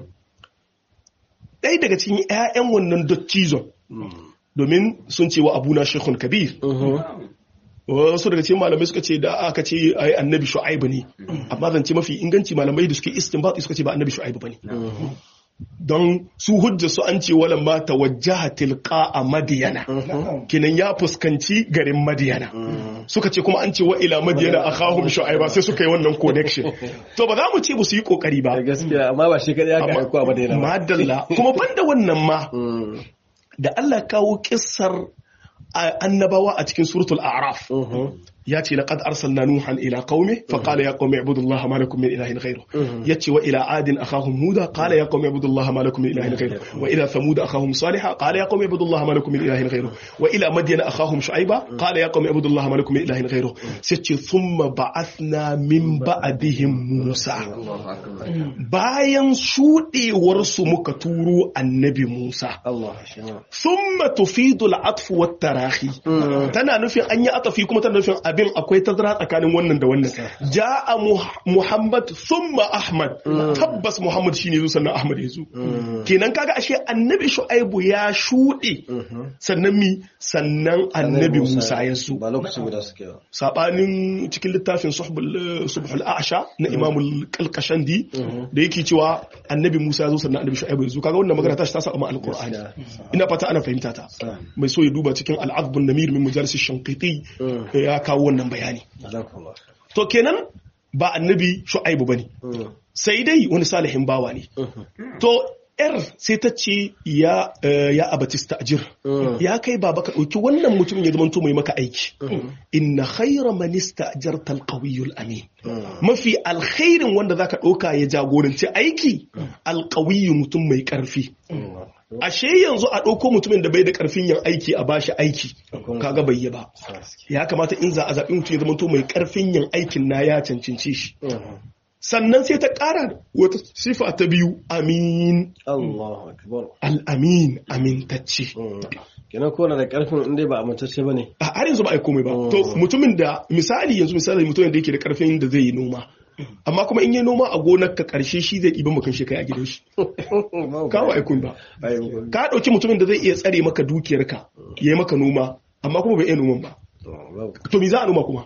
ɗaya daga cikin 'ya'yan wannan dottizon domin sun ce wa abuna shekun kabir wasu daga cikin malamai suka ce da aka ce ai annabi shu'aibu ne amma zance mafi inganci malamai da suke istinbat suka ce ba annabi shu'aibu bane don su hujja su an ce wala ma tawajjaha tilqa a madiyana kinan ya fuskanci garin madiyana suka ce kuma an ce wa ila madiyana akhahum shu'aiba sai suka yi wannan connection to ba za mu ce ba su yi kokari ba gaskiya amma ba shi kadai aka aiko a madiyana ba madalla kuma banda wannan ma da Allah kawo kissar annabawa a cikin suratul a'raf ya ce laqad arsalna nuhan ila qaumi fa qala ya qaumi ibudullaha ma lakum min ilahin ghayru yace wa ila adin akhahum huda qala ya qaumi ibudullaha ma lakum min ilahin ghayru wa ila thamud akhahum salih qala ya qaumi ibudullaha ma lakum min ilahin ghayru wa ila madyan akhahum shu'aiba qala ya qaumi ibudullaha ma lakum min ilahin ghayru sai ce thumma ba'athna min ba'dihim musa bayan shudewar su muka turo annabi musa Allah shi ma thumma tufidu al-atf wa tarahi tana nufin an yi atafi kuma tana nufin abin akwai tazara tsakanin wannan da wannan ja'a Muh- muhammad thumma ahmad tabbas muhammad shine zo sannan ahmad ya zo kenan kaga ashe annabi shu'aibu ya shuɗe sannan mi sannan annabi musa ya zo ba lokaci guda suke ba sabanin cikin littafin suhbul subhul a'sha na imamul kalkashandi da yake cewa annabi musa ya zo sannan annabi shu'aibu ya zo kaga wannan magana ta shi ta saba ma alqur'ani ina fata ana fahimta ta mai so ya duba cikin al'azbun namir min majalis shankiti ya kawo wannan bayani Jazakallah. to kenan ba annabi shu'aibu bane sai dai wani salihin bawa ne to yar sai ta ce ya eh, ya abatista ajir ya kai baba ka ɗauki wannan mutumin ya zama mai maka aiki inna khayra man ista'jarta alqawiyul amin mafi alkhairin wanda zaka ɗauka ya jagoranci aiki alqawiyyu mutum mai ƙarfi ashe yanzu a ɗauko mutumin da bai da ƙarfin yin aiki a bashi aiki kaga bai yi ba ya kamata in za a zaɓi mutum ya zama to mai ƙarfin yin aikin na ya cancanci shi sannan sai ta ƙara wata sifa ta biyu amin Allahu akbar. al'amin amintacce Kenan ko na da karfin in dai ba amintacce ba ne. a har yanzu ba a yi komai ba to mutumin da misali yanzu misali mutumin da yake da ƙarfin da zai yi noma amma kuma in yi noma a gonar ka ƙarshe shi zai ɗiban makan shi kai a gidan shi kawo aikun ba ka ɗauki mutumin da zai iya tsare maka dukiyarka ya yi maka noma amma kuma bai iya noman ba to me za a noma kuma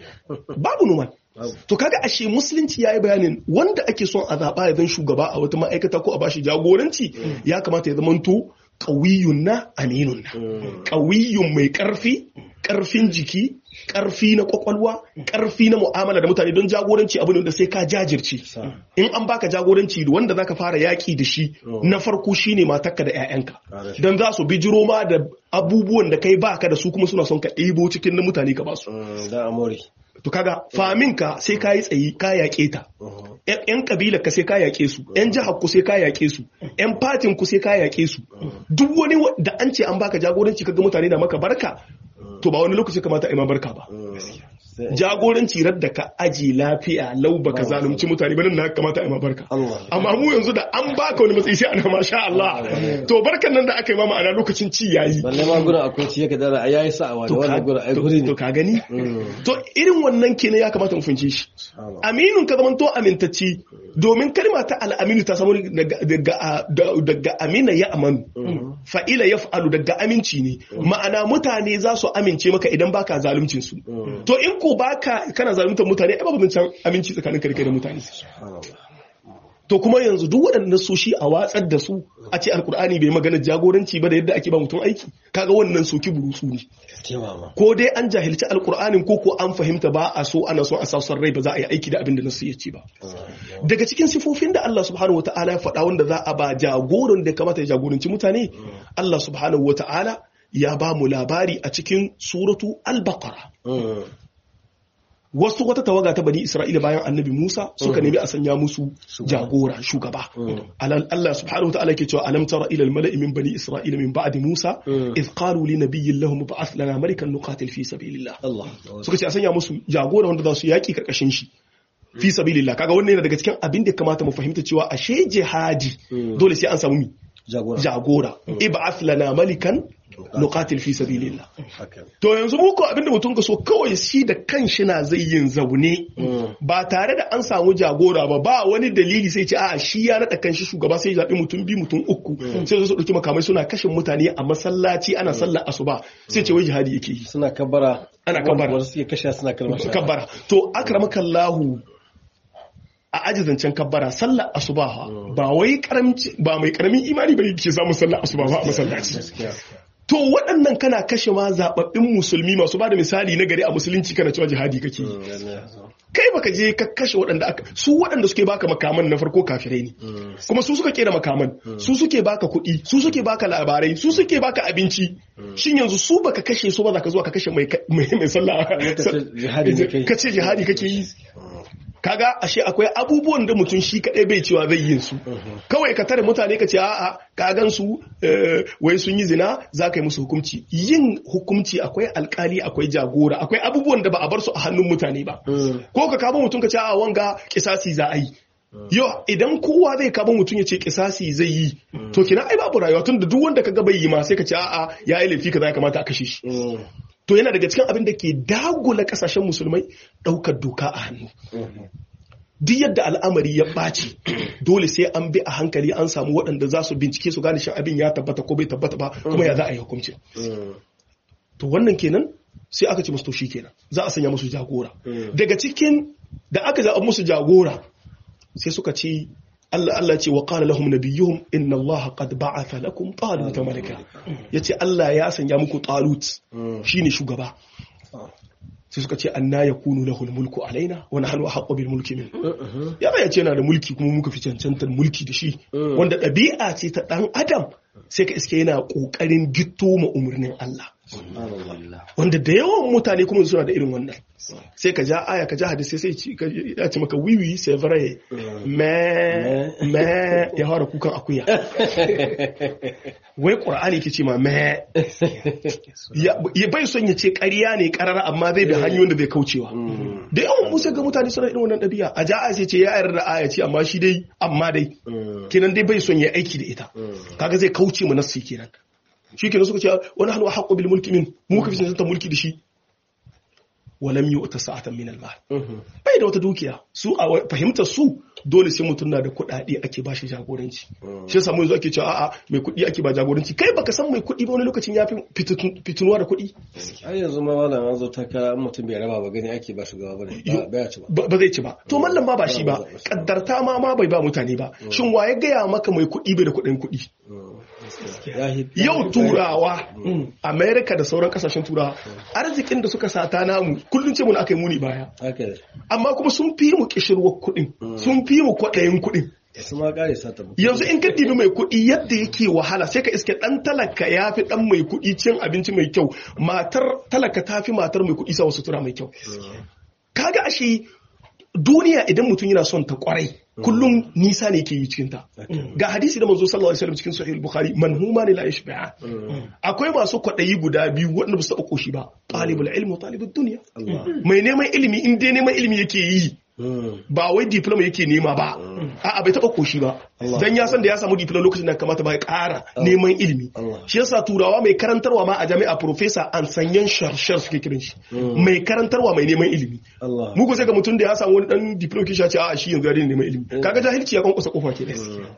babu noman to kaga ashe musulunci ya yi bayanin wanda ake son a zaɓa ya zan shugaba a wata ma'aikata ko a bashi jagoranci ya kamata ya zamanto ƙawiyun na aminun na ƙawiyun mai ƙarfi ƙarfin jiki ƙarfi na ƙwaƙwalwa ƙarfi na mu'amala da mutane don jagoranci abu ne da sai ka jajirce in an baka jagoranci da wanda zaka fara yaƙi da shi na farko shine matarka da 'ya'yanka don za su bijiro ma da abubuwan da kai baka da su kuma suna son ka ɗebo cikin na mutane ka basu Da amori. to kaga famin ka sai ka yi tsayi ka yaƙe ta yan kabilar ka sai ka yaƙe su yan jihar ku sai ka yaƙe su yan fatin ku sai ka yaƙe su duk wani wa- da an ce an baka jagoranci kaga mutane na maka barka to ba wani lokaci kamata a yi ma barka ba jagoranci radda ka aji lafiya lau baka zalunci mutane ba nan na kamata a yi ma barka Allah. amma mu yanzu da an baka wani matsayi sai ana masha Allah to barkan nan da aka yi ma ma'ana lokacin ci yayi Balle ma gurin akwai ciye ka dara a yayi sa'awa da to wannan gurin ai guri ka- ne. to ka gani to irin wannan kenan ya kamata mu fahimce shi aminun ka zamanto amintacci domin kalma ta al'aminu ta samu daga daga- daga amina ya amanu fa'ila ya fa'alu daga aminci ne ma'ana mutane za su amince maka idan baka zaluncin su to in ko baka kana zaluntar mutane ai babu zancen aminci tsakanin kai da mutane to kuma yanzu duk waɗannan soshi a watsar da su a ce alkur'ani bai magana jagoranci ba da yadda ake ba mutum aiki kaga wannan soki burutsu ne Taimama. ko dai an jahilci alkur'anin ko ko an fahimta ba a so ana so a sassan rai ba za a yi aiki da abin da nasu ya ce ba daga cikin sifofin da Allah subhanahu wata'ala ya faɗa wanda za a ba jagoran da ya kamata ya jagoranci mutane Allah subhanahu wata'ala ya ba mu labari a cikin suratu al-baqara wasu wata tawaga ta bani Isra'ila bayan annabi Musa suka nemi a sanya musu jagora shugaba Alal- Allah subhanahu wa ta'ala ke cewa alam tara ila al-mala'i min bani Isra'ila min ba'di Musa idh qalu li nabiyyin lahum ba'ath lana malikan nuqatil fi sabilillah Allah. suka ce a sanya musu jagora wanda za su yaki karkashin shi fi sabilillah kaga wannan yana daga cikin abin da ya kamata mu fahimta cewa ashe jihadi dole sai an samu mi Jagora. jagora ib'ath lana malikan nuqatil fi sabilillah Haka. To yanzu muku abinda mutum ka so kawai shi da kanshi na zai yin zaune ba tare da an samu jagora ba ba wani dalili sai ce a shi ya naɗa kanshi shugaba sai ya zaɓi mutum biyu mutum uku sai su ɗauki makamai suna kashin mutane a masallaci ana sallar asuba sai ce wai jihadi yake yi Suna kabbara. Ana kabbara. Wanda suke kashe suna kalmar shahada. kabbara to akramakallahu a ajizancen kabbara sallar asuba fa, ba wai karamci ba mai karamin imani ba ke samun sallar asuba ba a masallaci Gaskiya. To waɗannan kana kashe ma zaɓaɓɓin musulmi masu ba da misali na gari a musulunci kana cewa jihadi kake yi. kai baka je ka kashe waɗanda aka su waɗanda suke baka makaman na farko kafirai ne kuma su suka kera makaman su suke baka kuɗi su suke baka labarai su suke baka abinci shin yanzu su baka kashe su ba za ka zuwa ka kashe mai mai sallah ka ce jihadi kake yi kaga ashe akwai abubuwan da mutum shi kadai bai cewa zai yin su kawai ka tare mutane ka ce a'a ka gan su wai sun yi zina za ka yi musu hukunci yin hukunci akwai alkali akwai jagora akwai abubuwan da ba a bar su a hannun mutane ba ko ka kama mutum ka ce a wanga kisasi za a yi yau idan kowa zai kama mutum ya ce kisasi zai yi to kina ai babu rayuwa tun da duk wanda ka ga bai yi ma sai ka ce a'a ya yi laifi ka za kamata a kashe shi to yana daga cikin abin da ke dagula kasashen musulmai ɗaukar doka a hannu duk yadda al'amari ya ɓaci dole sai an bi a hankali an samu waɗanda za su bincike su gane shin abin ya tabbata ko bai tabbata ba kuma ya za a yi hukunci to wannan kenan sai aka ce musu to shi kenan za a sanya musu jagora daga cikin da aka zaɓa musu jagora sai suka ce Allah Allah ce wa qala lahum nabiyuhum inna Allah qad ba'atha lakum talut malaka yace Allah ya sanya muku talut shine shugaba sai suka ce anna yakunu lahu mulku alaina wa nahnu ahqqu bil mulki min ya ba yace yana da mulki kuma muka fi cancantar mulki da shi wanda ɗabi'a ce ta dan adam sai ka iske yana kokarin gitto ma umurnin Allah wanda da yawan mutane kuma suna da irin wannan sai ka ja aya ka ja hadisi sai ya ce maka wiwi sai vrai me me ya fara kukan akuya wai qur'ani ke ce ma me ya bai son ya ce ƙarya ne ƙarara amma zai bi hanyoyin da zai kaucewa da yawan musa ga mutane suna irin wannan ɗabi'a a ja aya sai ce ya yarda da aya ce amma shi dai amma dai kenan dai bai son ya aiki da ita kaga zai kauce mu nassi kenan shi kenan suka ce wani hannu a haƙo bil mulki min mu ka fi cancanta mulki da shi walam yi wata sa'atan min almal bai da wata dukiya su a fahimtar su dole sai mutum na da kuɗaɗe ake ba shi jagoranci shi yasa mu yanzu ake cewa a'a mai kuɗi ake ba jagoranci kai baka san mai kuɗi ba wani lokacin ya fi fitinuwa da kuɗi ai yanzu ma malam an zo takara mutum bai raba ba gani ake ba shugaba ba ba ci ba ba zai ci ba to mallam ma ba shi ba kaddarta ma ma bai ba mutane ba shin wa ya gaya maka mai kuɗi bai da kuɗin kuɗi yau turawa amerika da sauran kasashen turawa arzikin da suka sata namu kullum ce mun aka yi muni baya amma kuma sun fi mu kishirwar kuɗin sun fi mu kwaɗayin kuɗin yanzu in ka dibi mai kuɗi yadda yake wahala sai ka iske ɗan talaka ya fi ɗan mai kuɗi cin abinci mai kyau matar talaka ta fi matar mai kuɗi sa sutura mai kyau kaga ashe duniya idan mutum yana son ta kwarai kullum nisa ne ke yi cikin ta ga hadisi da manzo sallallahu alaihi wasallam cikin sahih al-bukhari man huma la yashba'a akwai masu kwadayi guda biyu wanda ba su taba koshi ba talibul ilmi wa talibud dunya mai neman ilimi in dai neman ilimi yake yi ba wai diploma yake nema ba a'a bai taba koshi ba dan ya san da ya samu diploma lokacin da kamata ba ya ƙara neman ilimi shi yasa turawa mai karantarwa ma a jami'a professor an sanyan sharshar suke kiran shi mai karantarwa mai neman ilimi mu ko sai ga mutum da ya samu wani dan diploma kishi ce a'a shi yanzu ya neman ilimi kaga jahilci ya kankusa kofa ke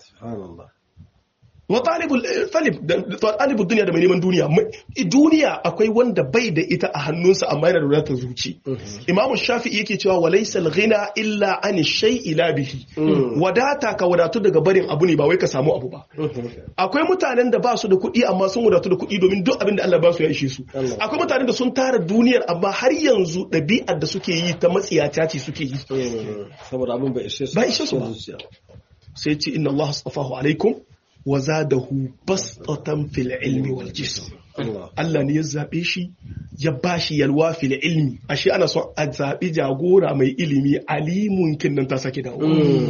wa talibul talibul duniya da mai neman duniya duniya akwai wanda bai da ita a hannunsa amma yana da wadatar zuci imamu shafi'i yake cewa walaysa al-ghina illa an shay'i la bihi wadata ka wadatu daga barin abu ne ba wai ka samu abu ba akwai mutanen da ba su da kuɗi amma sun wadatu da kuɗi domin duk abin da Allah ba su ya ishe su akwai mutanen da sun tara duniyar amma har yanzu ɗabi'ar da suke yi ta matsiyata ce suke yi saboda abin bai ishe su ba ishe su ba sai ce inna Allah astafahu alaikum wa zadahu bastatan fil ilmi wal jism Allah ne ya zabe shi ya bashi yalwa fil ilmi ashe ana son a zabi jagora mai ilimi alimun kinnan ta sake dawo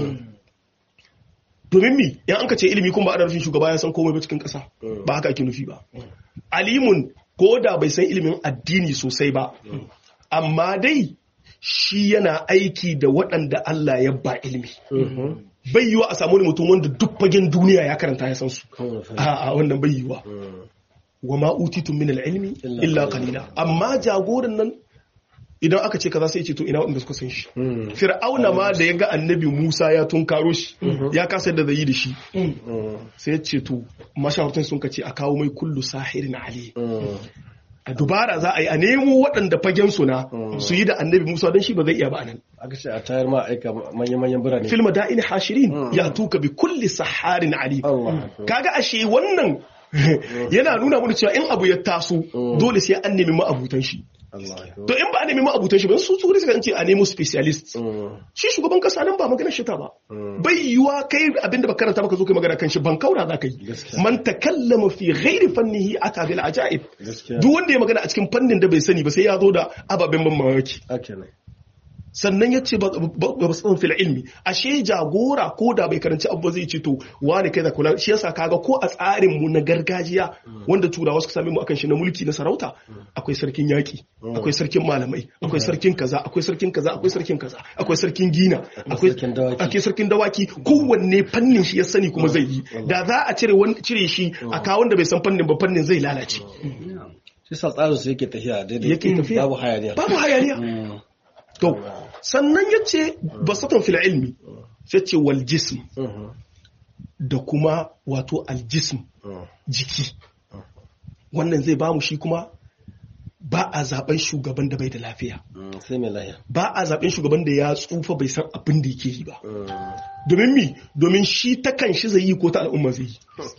domin mi in an ka ce ilimi kuma ba a rufin shugaba ya san komai ba cikin kasa ba haka ake nufi ba alimun ko da bai san ilimin addini sosai ba amma dai shi yana aiki da waɗanda Allah ya ba ilimi bai yiwa a samu wani mutum wanda duk fagen duniya ya karanta ya san su a wannan bai yiwa wa ma utitun min ilmi illa qalila amma jagoran nan idan aka ce kaza sai ce to ina wanda suka san shi fir'auna ma da ya ga annabi Musa ya tunkaro shi ya kasa da zai da shi sai ya ce to mashawartan sun kace a kawo mai kullu sahirin ali a dubara za a yi a nemo waɗanda fagen suna su yi da annabi musa don shi ba zai iya ba nan aka ce a tayar ma aika manya-manyan birane filma da'in hashirin ya tuka bi kulli saharin ali kaga ashe wannan yana nuna mana cewa in abu ya taso dole sai an nemi ma'abutan shi Allah to in ba a nemi ma'abutan shi ba su su suka ce a nemo specialist Mm. shi shugaban kasa nan ba magana shi ta ba Mm. bai yiwa kai abinda ba karanta baka zo kai magana kan shi ban kaura za ka yi Gaskiya. man takallama fi ghairi fannihi ata bil ajaib Gaskiya. duk wanda ya magana a cikin fannin da bai sani ba sai ya zo da ababen ban mamaki Haka ne. sannan ya ce ba ba su fil ilmi ashe jagora ko da bai karanci abu ba zai ce to wani kai da kula shi yasa kaga ko a tsarin mu na gargajiya wanda turawa suka same mu akan shi na mulki na sarauta akwai sarkin yaki akwai sarkin malamai akwai sarkin kaza akwai sarkin kaza akwai sarkin kaza akwai sarkin gina akwai sarkin dawaki. akwai sarkin dawaki kowanne fannin shi ya sani kuma zai yi da za a cire wani cire shi a kawo wanda bai san fannin ba fannin zai lalace Shi sa tsarin su yake tafiya daidai. yake tafiya Babu hayaniya. babu hayaniya Mm. To, sannan ya ce basatan fil ilmi, sai ce wal jism Mhm. da kuma wato aljism Mm. jiki. Wannan zai bamu shi kuma ba a zaben shugaban da bai da lafiya. Mm. Sai mai lahiya. Ba a zaben shugaban da ya tsufa bai san abin da yake yi ba. Mm. Domin mi, domin shi ta kan shi zai yi ko ta al'umma zai yi.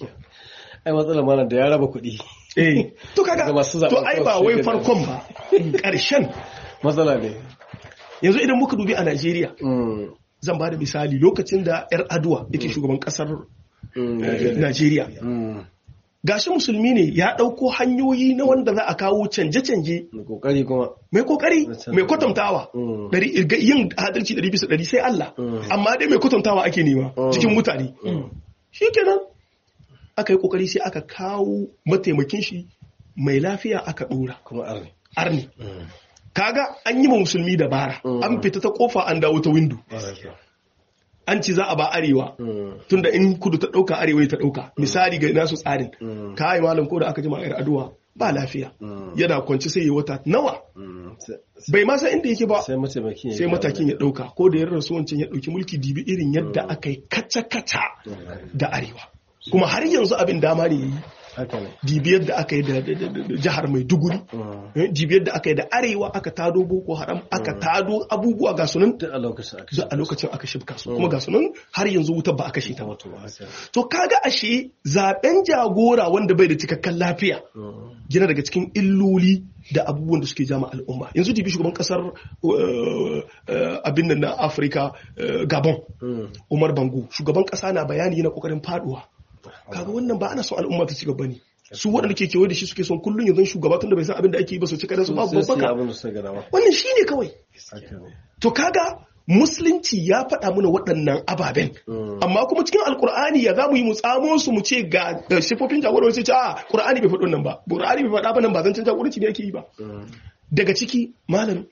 Ai matsalar malam da ya raba kuɗi. Eh, to kaga, Ga masu zaɓen to ai ba kawai wai shi farkon ba, ƙarshen. Matsala ne. Yanzu idan muka dubi a Najeriya, Mm. zan ba da misali lokacin da 'yar aduwa yake shugaban ƙasar Mm. eh, Najeriya. Mm. gashi musulmi ne ya ɗauko hanyoyi na wanda za a kawo canje-canje Da kokari kuma. mai kokari Na canza. mai kwatantawa Mm. Ɗari- ga- yin adalci ɗari bisa ɗari sai Allah Mm. amma dai mai kwatantawa ake nema Mm. cikin mutane Mm. shi kenan aka yi kokari sai aka kawo mataimakin shi mai lafiya aka ɗora Kuma arni. arni Mm. kaga an yi ma musulmi dabara Mm. an fita ta kofa an dawo ta windo Gaskiya. an ci za a ba arewa Mm. tunda in kudu ta ɗauka arewa ta ɗauka misali ga nasu tsarin Mm. kai malam ko da aka jima yar aduwa ba lafiya Mm. yana kwanci sai ya wata nawa Mm. Sai- bai ma san inda yake ba Sai mataimakin ya sai yi matakin ya dauka ko da ya rasu wancan ya dauki mulki dibi irin yadda aka yi kaca-kaca Mm. da arewa kuma har yanzu abin dama ne yayi Haka ne. dibi yadda aka yi da da- da- da jihar maiduguri Mm. eh, dibi yadda aka yi da arewa aka tado boko haram aka tado abubuwa ga sunan Duk a lokacin aka duk a lokacin aka shibka su kuma ga sunan har yanzu wutar ba aka kashe ta ba Wato haka. to kaga ashe zaben jagora wanda bai da cikakken lafiya Mm. yana daga cikin illoli da abubuwan da suke jama al'umma yanzu dibi shugaban kasar uh, uh, abin nan na afirka uh, gabon Mm. umar bango shugaban kasa na bayani yana kokarin faduwa kaga wannan ba ana son al'umma ta ci gaba ne su waɗanda ke kewaye da shi suke son kullum yanzu shugaba tun da bai san abin da ake yi ba su cika da su babu Sai su yi babbaka abin da suka gada ma. wannan shine kawai Haka ne. to kaga musulunci ya faɗa mana waɗannan ababen Mm. amma kuma cikin alkur'ani ya za mu yi mu tsamo su mu ce ga ga sifofin jagoranci sai ce a qur'ani bai faɗi nan ba qur'ani bai faɗa ba nan ba zancen jagoranci ne ake yi ba Mm. daga ciki malam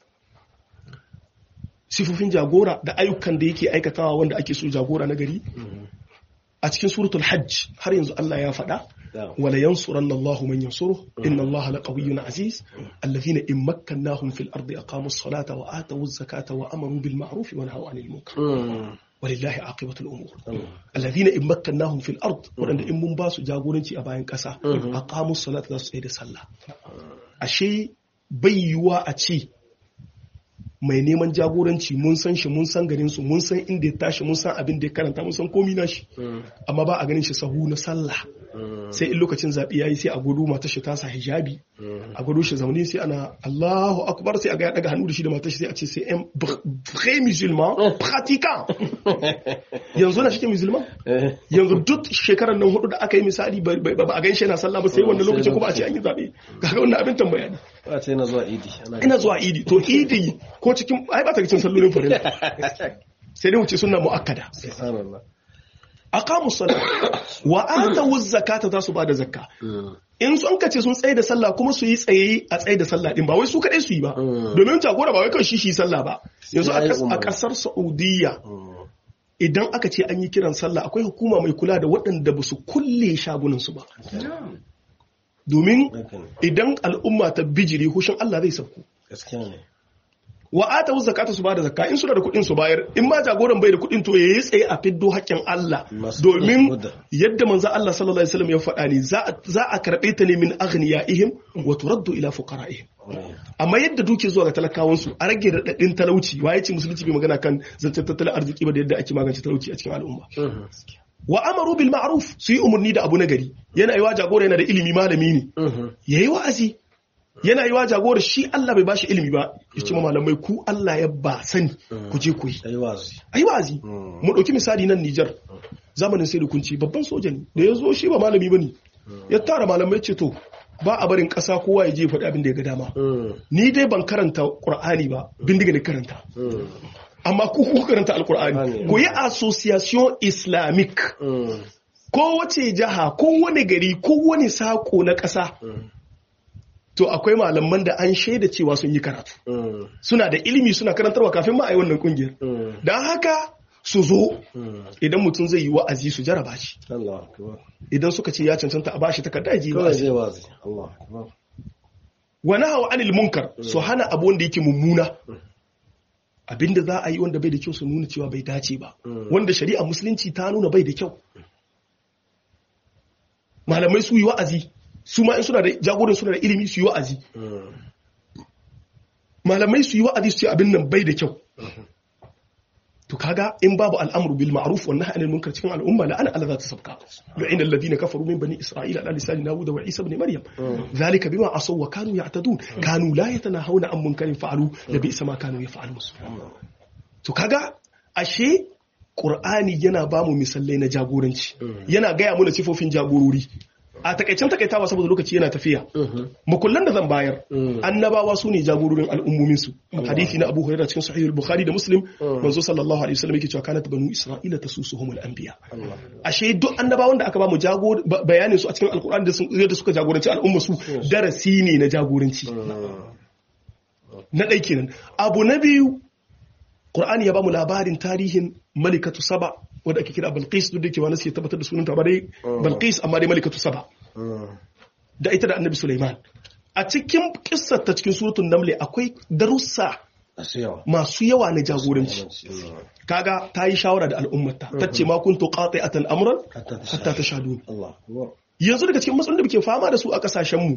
sifofin jagora da ayyukan da yake aikatawa wanda ake so jagora na gari Mm. a cikin suratul hajj har yanzu Allah ya faɗa Yeah. wala yansuranna Allahu man yansuru inna Allaha laqawiyyun aziz alladhina in makkannahum fil ardi aqamus salata wa atawuz zakata wa amaru bil ma'ruf wa nahaw 'anil munkar Mm. walillahi aqibatul umur Mm. alladhina in makkannahum fil ard wadanda in mun ba su jagoranci a bayan kasa Mhm. aqamus salata za su tsaye da sallah ashe bai yiwuwa a ce mai neman jagoranci mun san shi mun san garin su mun san inda ya tashi mun san abin da ya karanta mun san komi na shi Mm. amma ba a ganin shi sahu na sallah Mm. sai in lokacin zaɓe ya yi sai a gudu mata shi tasa hijabi Mm. a gudu shi zaune sai ana Allahu akbar sai a ga ya daga hannu da shi da matar shi sai a ce sai un vrai musulman pratiquant yanzu na shi ke musulman Eh. yanzu duk shekarar nan hudu da aka yi misali ba ba- ba a gan shi yana sallah ba sai wannan Sai lokacin kuma a ce lokacin. an yi zaɓe kaga wannan abin tambaya ne Ba ce na zuwa idi. Ana ina zuwa idi to idi ko cikin ai ba ta cikin sallolin farilla sai dai wuce sunna muakkada Subhanallah. aqamu salat wa atu zakata za su bada zakka Mm. in sun kace sun tsaye da sallah kuma su yi tsaye a tsaye da sallah din ba wai su kadai su yi ba Mm. domin jagora ba wai kan shi shi sallah ba yanzu a Sai kas- umarni. a kasar Saudiya Mm. idan aka ce an yi kiran sallah akwai hukuma mai kula da waɗanda ba su kulle shagunan su ba domin Haka ne. idan al'umma ta bijire hushin Allah zai sauko Gaskiya ne. wa ata zakata su bada zakka in suna da kuɗin su bayar in ma jagoran bai da kuɗin to yayi tsaye a fiddo haƙƙin Allah Masu domin kuɗin da. yadda manzo Allah sallallahu alaihi wasallam ya faɗa ne za a- za a karɓe ta ne min aghniyaihim wa turaddu ila fuqaraihim Mm. amma yadda duke zuwa ga talakawan su a rage raɗaɗin talauci wa ya ce musulunci bai magana kan zancen tattalin arziki ba da yadda ake magance talauci a cikin al'umma Mhm. wa amaru bil ma'ruf su yi umarni da abu na gari yana yi wa jagora yana da ilimi malami ne yayi wa'azi yana yi wa jagora shi Allah bai bashi ilimi ba ya ce ma malamai ku Allah ya ba sani ku je ku yi ayi wazi ayi wa'azi mu dauki misali nan Niger zamanin sai da kunci babban soja ne da ya zo shi ba malami bane ya tara malamai ce to ba a barin ƙasa kowa ya je faɗi abin da ya ga dama ni dai ban karanta Qur'ani ba bindiga ne karanta amma ku ku karanta alkur'ani ku yi association islamic ko wace jaha ko wani gari ko wani sako na ƙasa to akwai malaman da an shaida cewa sun yi karatu suna da ilimi suna karantarwa kafin ma a yi wannan kungiyar don haka su zo idan mutum zai yi wa'azi su jaraba shi Allah akbar idan suka ce ya cancanta a bashi takarda ya je kawai wa'azi zai wazi Allah akbar wa nahawa anil munkar su hana abu wanda yake mummuna abinda za a yi wanda bai da kyau su nuna cewa bai dace ba wanda shari'a musulunci ta nuna bai da kyau malamai su yi wa'azi su ma in suna da jagoran suna da ilimi su yi wa'azi malamai su yi wa'azi su ce abin nan bai da kyau to kaga in babu al'amru bil ma'ruf wa nahyi anil munkar cikin al'umma la ana Allah za ta sabka lu'ina alladhina kafaru min bani isra'ila ala lisani dawud wa isa ibn maryam zalika bima asaw wa kanu ya'tadun kanu la yatanahawna an munkarin fa'alu la bi'sa ma kanu yaf'alun to kaga ashe qur'ani yana ba mu misalai na jagoranci yana gaya mana sifofin jagorori a takaicen takaitawa saboda lokaci yana tafiya makullan da zan bayar annabawa su ne jagororin al'ummomin su hadisi na Abu Hurairah cikin sahih al-Bukhari da Muslim manzo sallallahu alaihi wasallam yake cewa kanat banu Isra'ila tasusuhumul anbiya ashe duk annabawan da aka ba mu jagor bayanin su a cikin alkur'ani da sun da suka jagoranci al'umma su darasi ne na jagoranci na ɗai kenan abu na biyu Qur'ani ya ba mu labarin tarihin malikatu saba wadda ake kira Balqis duk da ke wani sai tabbatar da sunanta ba dai Balqis amma dai malikatu saba da ita da Annabi Sulaiman a cikin kissar ta cikin suratul Naml akwai darussa masu yawa masu yawa na jagoranci kaga ta yi shawara da al'ummata ta ce ma kuntu qati'atan amran hatta tashhadun Allah akbar yanzu daga cikin matsalolin da muke fama da su a kasashen mu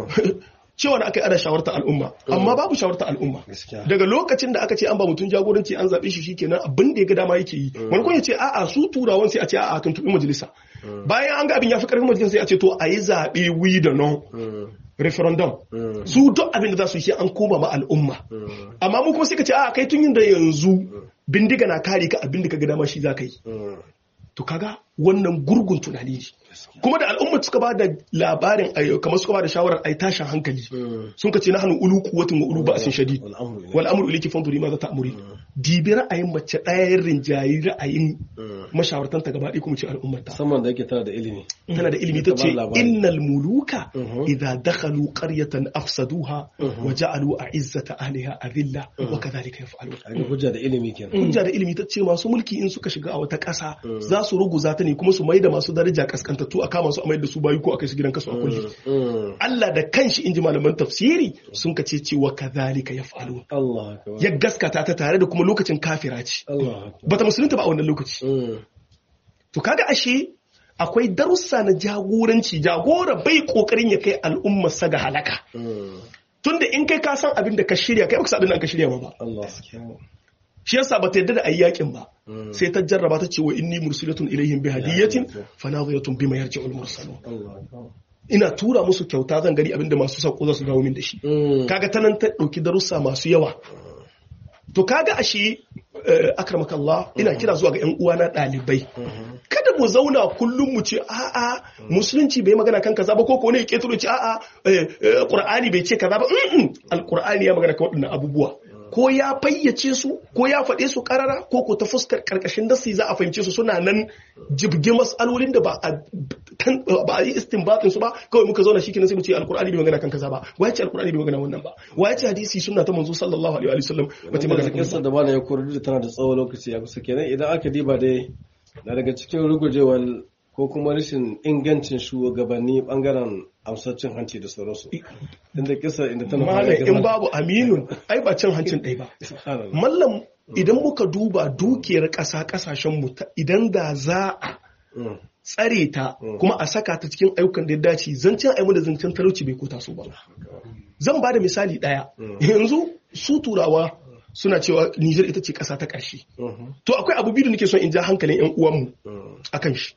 cewa da aka yi ana shawarta al'umma amma babu shawarta al'umma Gaskiya. daga lokacin da aka ce an ba mutum jagoranci an zaɓe shi shikenan abin da ya ga dama yake yi wani kun ya ce a'a su turawan sai a ce a'a tuntuɓi majalisa bayan an ga abin ya fi ƙarfin majalisa sai a ce to a yi zaɓe wi da non referendum su duk abin da za su yi sai an koma ma al'umma amma mu kuma sai ka ce a'a kai tun yin da yanzu bindiga na kare ka abin da ka ga dama shi za ka yi to kaga wannan gurgun tunani ne kuma da al'umma suka ba da labarin ay- kamar suka ba da shawarar ai tashin hankali sun ka ce na hannu ulu kuwatin wa ulu ba asin shadid Wal'amru ilayhi. wal amru ilayki fanzuri ma za ta amuri dibi ra'ayin mace ɗaya rinjayi ra'ayin mashawartan ta gaba ɗaya kuma ce al'ummar ta musamman da yake tana da ilimi tana da ilimi ta Ta ba ce labari. innal muluka Mhm. idza dakhalu qaryatan afsaduha wa ja'alu a'izzata ahliha adilla wa kadhalika yaf'alun a ga hujja da ilimi kenan hujja da ilimi ta ce masu mulki in suka shiga a wata ƙasa za su ruguza ta ne kuma su mai da masu daraja kaskantattu a kama su a mai da su bayu ko a kai su gidan kasu a kulle Mm. Allah da kanshi inji malaman tafsiri sun ka ce cewa kadhalika yaf'alun Allah akbar ya gaskata ta tare da kuma lokacin kafira ce Allah akbar bata musulunta ba a wannan lokaci Mm. to kaga ashe akwai darussa na jagoranci jagora bai kokarin ya kai al'ummar sa ga halaka Mm. tunda in kai ka san abin da ka shirya kai baka san abin da ka shirya ba ba Allah akbar shi yasa bata yadda da ayi yakin ba Mm. sai ta jarraba ta ce wa inni mursilatun ilaihim bi hadiyatin fa nadhiyatun bima yarji'ul mursalun Allah akbar ina tura musu kyauta zan gari abinda masu sako za su dawo min da shi Mm. kaga ta nan ta dauki darussa masu yawa to kaga ashe eh, akramakallah ina kira zuwa ga yan uwana dalibai kada mu zauna kullum mu ce a'a musulunci bai magana kan kaza ba ko ko ne ya ketaro ce a'a eh, eh, qur'ani bai ce kaza ba Mm-mm. alqur'ani ya magana kan waɗannan abubuwa ko ya fayyace su ko ya faɗe su karara ko ko ta fuskar karkashin dasi za a fahimce su suna nan jibge mas'alolin da ba a tan- ba a yi istinbatin su ba kawai muka zauna shikenan sai mu ce alqur'ani bai magana kan kaza ba waye ce alqur'ani bai magana wannan ba waye ce hadisi sunna ta manzo sallallahu alaihi wa sallam ba ta magana kan kisa da bana ya kori da tana da tsawon lokaci a kusa kenan idan aka diba dai na daga cikin rugujewar ko kuma rashin ingancin shugabanni bangaren amsar hanci da sauransu inda kisa inda tana fara malam in girma. babu aminun ai ba cin hancin ɗaya ba Subhanallah. mallam idan muka duba dukiyar ƙasa ƙasashenmu ta- idan da za a Mm. tsare ta kuma a saka ta cikin ayyukan da ya dace zancen aimu da zancen talauci bai kota su ba zan ba da misali ɗaya yanzu su turawa suna cewa Niger ita ce ƙasa ta ƙarshe to akwai abu biyu da nake son in ja hankalin ƴan uwanmu akan shi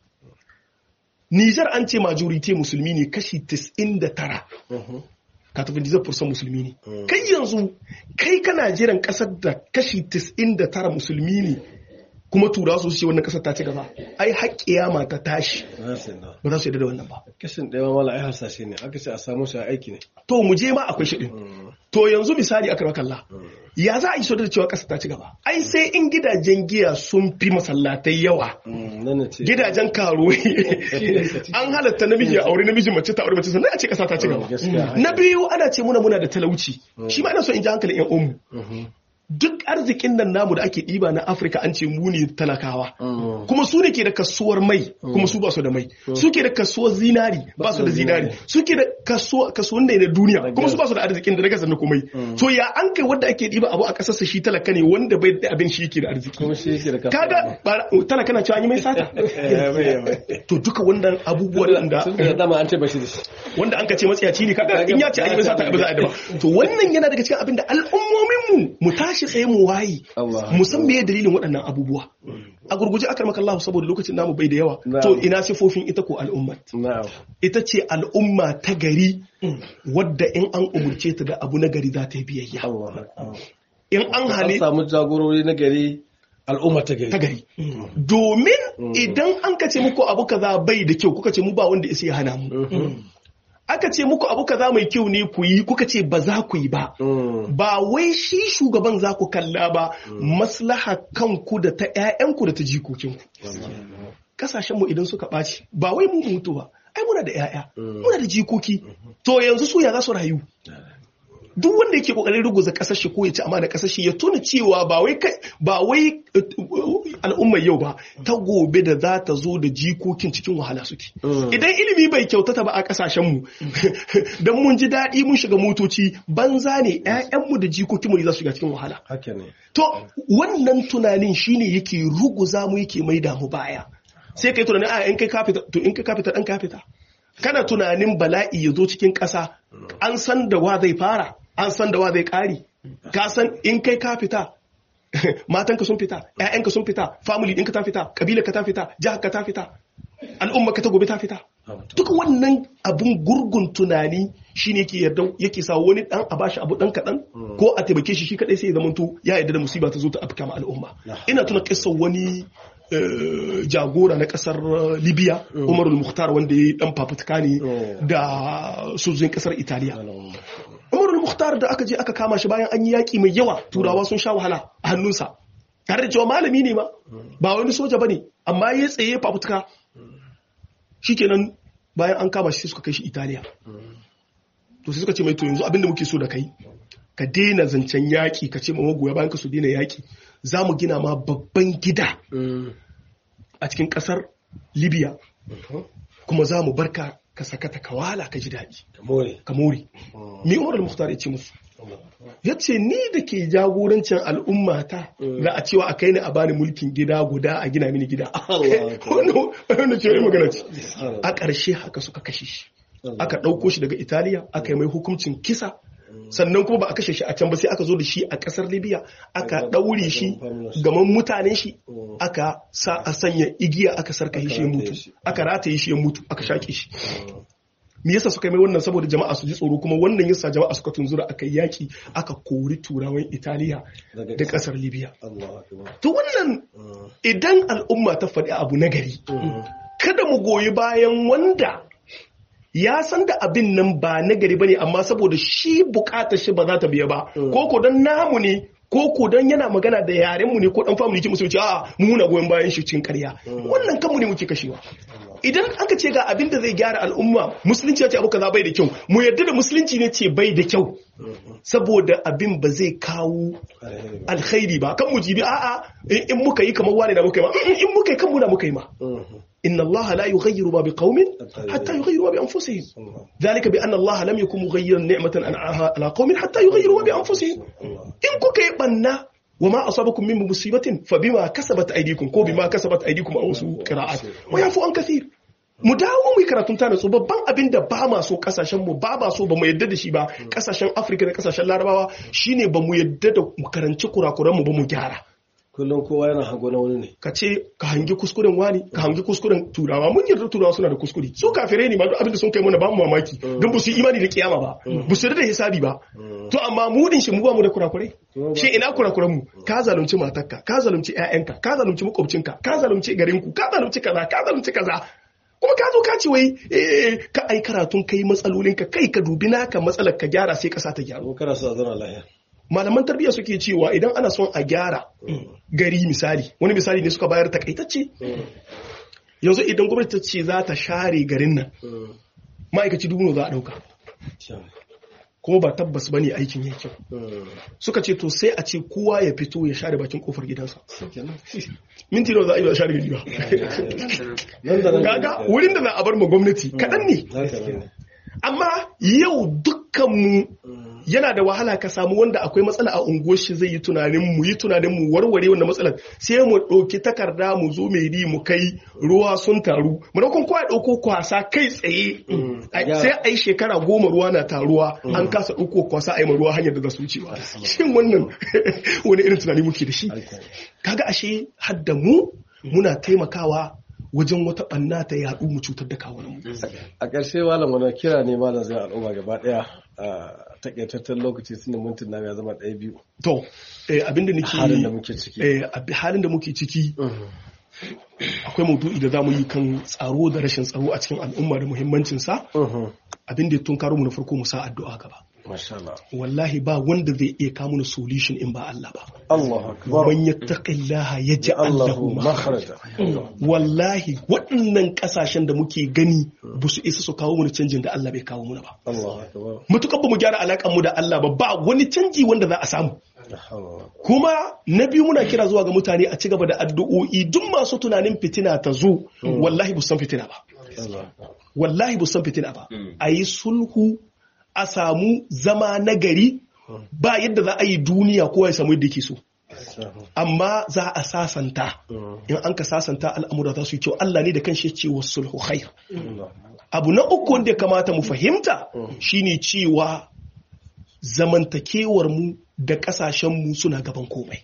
Niger an ce majority musulmi ne kashi 99 katafin dizar fursan musulmi ne kai yanzu kai kana jiran kasar da kashi 99 musulmi ne kuma tura su ce wannan kasar ta ci gaba ai haƙƙiya ma ta tashi ba za su yadda da wannan ba kashin ɗaya wala ai hasashe ne aka ce a samu shi aiki ne to mu je ma akwai shi din to yanzu misali aka kalla ya za a yi so da cewa kasar ta ci gaba ai sai in gidajen giya sun fi masallatai yawa gidajen karuwa an halatta namiji a aure namiji mace ta aure mace sannan a ce kasa ta ci gaba na biyu ana ce muna muna da talauci shi ma ina so in ji hankalin yan umu duk arzikin nan namu da ake ɗiba na afirka an ce mu ne talakawa kuma su ne ke da kasuwar mai kuma su ba su da mai su ke da kasuwar zinari ba su da zinari su ke da kasuwar da na duniya kuma su ba su da arzikin da na gasa na komai to ya an kai wanda ake ɗiba abu a ƙasarsa shi talaka ne wanda bai da abin shi ke da arziki kaga talaka na cewa an yi mai sata to duka wannan abubuwan da wanda an ka ce matsiyaci ne kaga in ya ce an yi mai sata ba za a yi da ba to wannan yana daga cikin abin da al'ummomin mu mu tashi tashi tsaye mu waye mu san meye dalilin waɗannan abubuwa a gurguje akar maka Allah saboda lokacin namu bai da yawa to ina sifofin ita ko al'umma ita ce al'umma ta gari wadda in an umurce ta da abu na gari za ta yi biyayya in an hali samu jagorori na gari al'umma ta gari ta gari domin idan an ka ce muku abu kaza bai da kyau kuka ce mu ba wanda ya hana mu aka ce muku abu kaza mai kyau ne ku yi kuka ce ba za ku yi ba ba wai shi shugaban za ku kalla ba maslaha kanku da ta 'ya'yanku da ta jikokinku kasashenmu idan suka ɓaci ba wai mu mutu ba ai muna da 'ya'ya muna da jikoki to yanzu su ya za su rayu duk wanda yake kokarin ruguza kasar shi ko ya ci amana kasar shi ya tuna cewa ba wai ba wai al'ummar yau ba ta gobe da za ta zo da jikokin cikin wahala suke idan ilimi bai kyautata ba a kasashen mu dan mun ji daɗi mun shiga motoci banza ne ƴaƴanmu da jikokinmu ne za su shiga cikin wahala to wannan tunanin shine yake ruguza mu yake maida mu baya sai kai tunanin a in kai kafita to in kai kafita dan kafita kana tunanin bala'i ya zo cikin ƙasa an san da wa zai fara an san da wa zai ƙari ka san in kai ka fita matanka sun fita ƴaƴanka sun fita family ɗinka ta fita ƙabilar ka ta fita jihar ka ta fita al'umma ka ta gobe ta fita duk wannan abun gurgun tunani shine yake yarda yake sa wani dan a bashi abu dan kaɗan ko a taimake shi shi kadai sai ya zamanto ya yarda da musiba ta zo ta afka ma al'umma ina tuna kissar wani jagora na kasar libya umarul muhtar wanda ya yi dan fafutuka ne da sojojin kasar italiya umarul muhtar da aka je aka kama shi bayan an yi yaƙi mai yawa turawa sun sha wahala a hannunsa tare da cewa malami ne ma ba wani soja ba ne amma ya tsaye fafutuka shikenan bayan an kama shi suka kai shi italiya to sai suka ce mai to yanzu abinda muke so da kai ka daina zancen yaƙi ka ce ma magoya bayan ka su daina yaƙi za mu gina ma babban gida a cikin ƙasar libya kuma za mu barka ka sakata ka wala ka ji daɗi ka more mi umar al-mukhtar ya ce musu ya ce ni da ke jagorancin al'ummata za a cewa a kai ni a bani mulkin gida guda a gina mini gida wanda ce wani magana ce a ƙarshe haka suka kashe shi aka ɗauko shi daga italiya aka yi mai hukuncin kisa sannan kuma ba a kashe shi a can ba sai aka zo da shi a kasar libya aka ɗaure shi gaman mutanen shi aka sa a sanya igiya aka sarka shi ya mutu aka rataye shi ya mutu aka shaƙe shi me yasa suka yi mai wannan saboda jama'a su ji tsoro kuma wannan yasa jama'a suka tunzura aka yaki aka kori turawan italiya da kasar libya to wannan idan al'umma ta faɗi abu nagari kada mu goyi bayan wanda ya san da abin nan ba na gari bane amma saboda shi bukatar shi ba za ta biya ba ko ko dan namu ne ko ko dan yana magana da yaren mu ne ko dan family ke musulunci a mu muna goyon bayan shi cikin ƙarya wannan kanmu ne muke kashewa idan aka ce ga abin da zai gyara al'umma musulunci ya ce abu kaza bai da kyau mu yarda da musulunci ne ce bai da kyau saboda abin ba zai kawo alkhairi ba kan mu jibi a'a in muka yi kamar wani da muka yi ma in muka yi kan muna muka yi ma inna Allah la yughayyiru ma biqaumin hatta yughayyiru ma bi anfusihim dhalika bi anna Allah lam yakun mughayyiran ni'matan an'aha ala qaumin hatta yughayyiru ma bi anfusihim in kuka yi banna وما أصابكم من مصيبة فبما كسبت أيديكم كو بما كسبت أيديكم أو سوء قراءات ويعفو عن كثير mu dawo mu yi karatun ta natsu babban abin da ba ma so kasashen mu ba ma so ba mu yadda da shi ba kasashen Afirka da kasashen Larabawa shine ba mu yadda da mu karanci kurakuran mu ba mu gyara kullum kowa yana hango na wani ne ka ce ka hangi kuskuren wani ka hangi kuskuren turawa mun yarda turawa suna da kuskure su kafirai ne ma duk abin da sun kai mana ba mu mamaki don ba su yi imani da kiyama ba ba su yarda da hisabi ba to amma mu din shi mu ba mu da kurakurai shi ina kurakuran mu ka zalunci matarka ka zalunci ƴaƴanka ka zalunci makwabcinka ka zalunci garinku ka zalunci kaza ka zalunci kaza kuma ka zo ka ce wai eh, ka ai karatun kai matsalolinka kai ka dubi naka matsalar ka gyara sai ka sa ta gyaru ko kana so a zauna lahiya malaman tarbiyya suke cewa idan ana son a gyara gari misali wani misali ne suka bayar takaitacce yanzu idan gwamnati ta ce za ta share garin nan ma'aikaci dubu nawa za a dauka kuma ba tabbas ba ne aikin yake kyau suka ce to sai a ce kowa ya fito ya share bakin kofar gidansa minti nawa za a yi ba share gari ba nan da nan gaga wurin da za a bar ma gwamnati kaɗan ne haka ne amma yau dukkanmu yana da wahala ka samu wanda akwai matsala a unguwar shi zai yi tunanin mu yi tunanin mu warware wannan matsalar sai mu ɗauki takarda mu zo mai di mu kai ruwa sun taru mu ɗaukun kowa ɗauko kwasa kai tsaye Ai, sai a yi shekara goma ruwa na taruwa an kasa ɗauko kwasa a yi ma ruwa hanyar da za su wucewa shin wannan wani irin tunani muke da shi kaga ashe hadda mu muna taimakawa wajen wata ɓanna ta yaɗu mu cutar da kawunan mu a ƙarshe malam wani kira ne malam zai al'umma gaba ɗaya a takaitaccen lokaci tun da mintin na ya zama ɗaya biyu To, eh, abinda nake halin da muke ciki eh, abi- halin da muke ciki akwai maudu'i da za mu yi kan tsaro da rashin tsaro a cikin al'umma da muhimmancinsa Mhm. abinda ya tunkaro mu na farko mu sa addu'a gaba. masha Allah Wallahi ba wanda zai iya kawo mana solution in ba Allah ba. Allahu akbar Man yattaqillaha yaj'al lahu Allahu makhraja. makhraja Wallahi waɗannan ƙasashen da muke gani ba su isa su kawo mana canjin da Allah bai kawo mana ba. Allahu akbar Mutukar ba mu gyara alaƙar mu da Allah ba ba wani canji wanda za a samu. La hawla wala kuma na biyu muna kira zuwa ga mutane a ci gaba da addu'o'i duk masu tunanin fitina ta zo wallahi bu san fitina ba quwwata illa wallahi bu san fitina ba a yi sulhu a samu zama na gari ba yadda za a yi duniya kowa ya samu yadda yake so billah amma za a sasanta in an ka sasanta al'amura za su yi kyau Allah ne da kan shi ce wa sulhu khair abu na uku wanda ya kamata mu fahimta shine cewa zamantakewar mu da kasashen mu suna gaban komai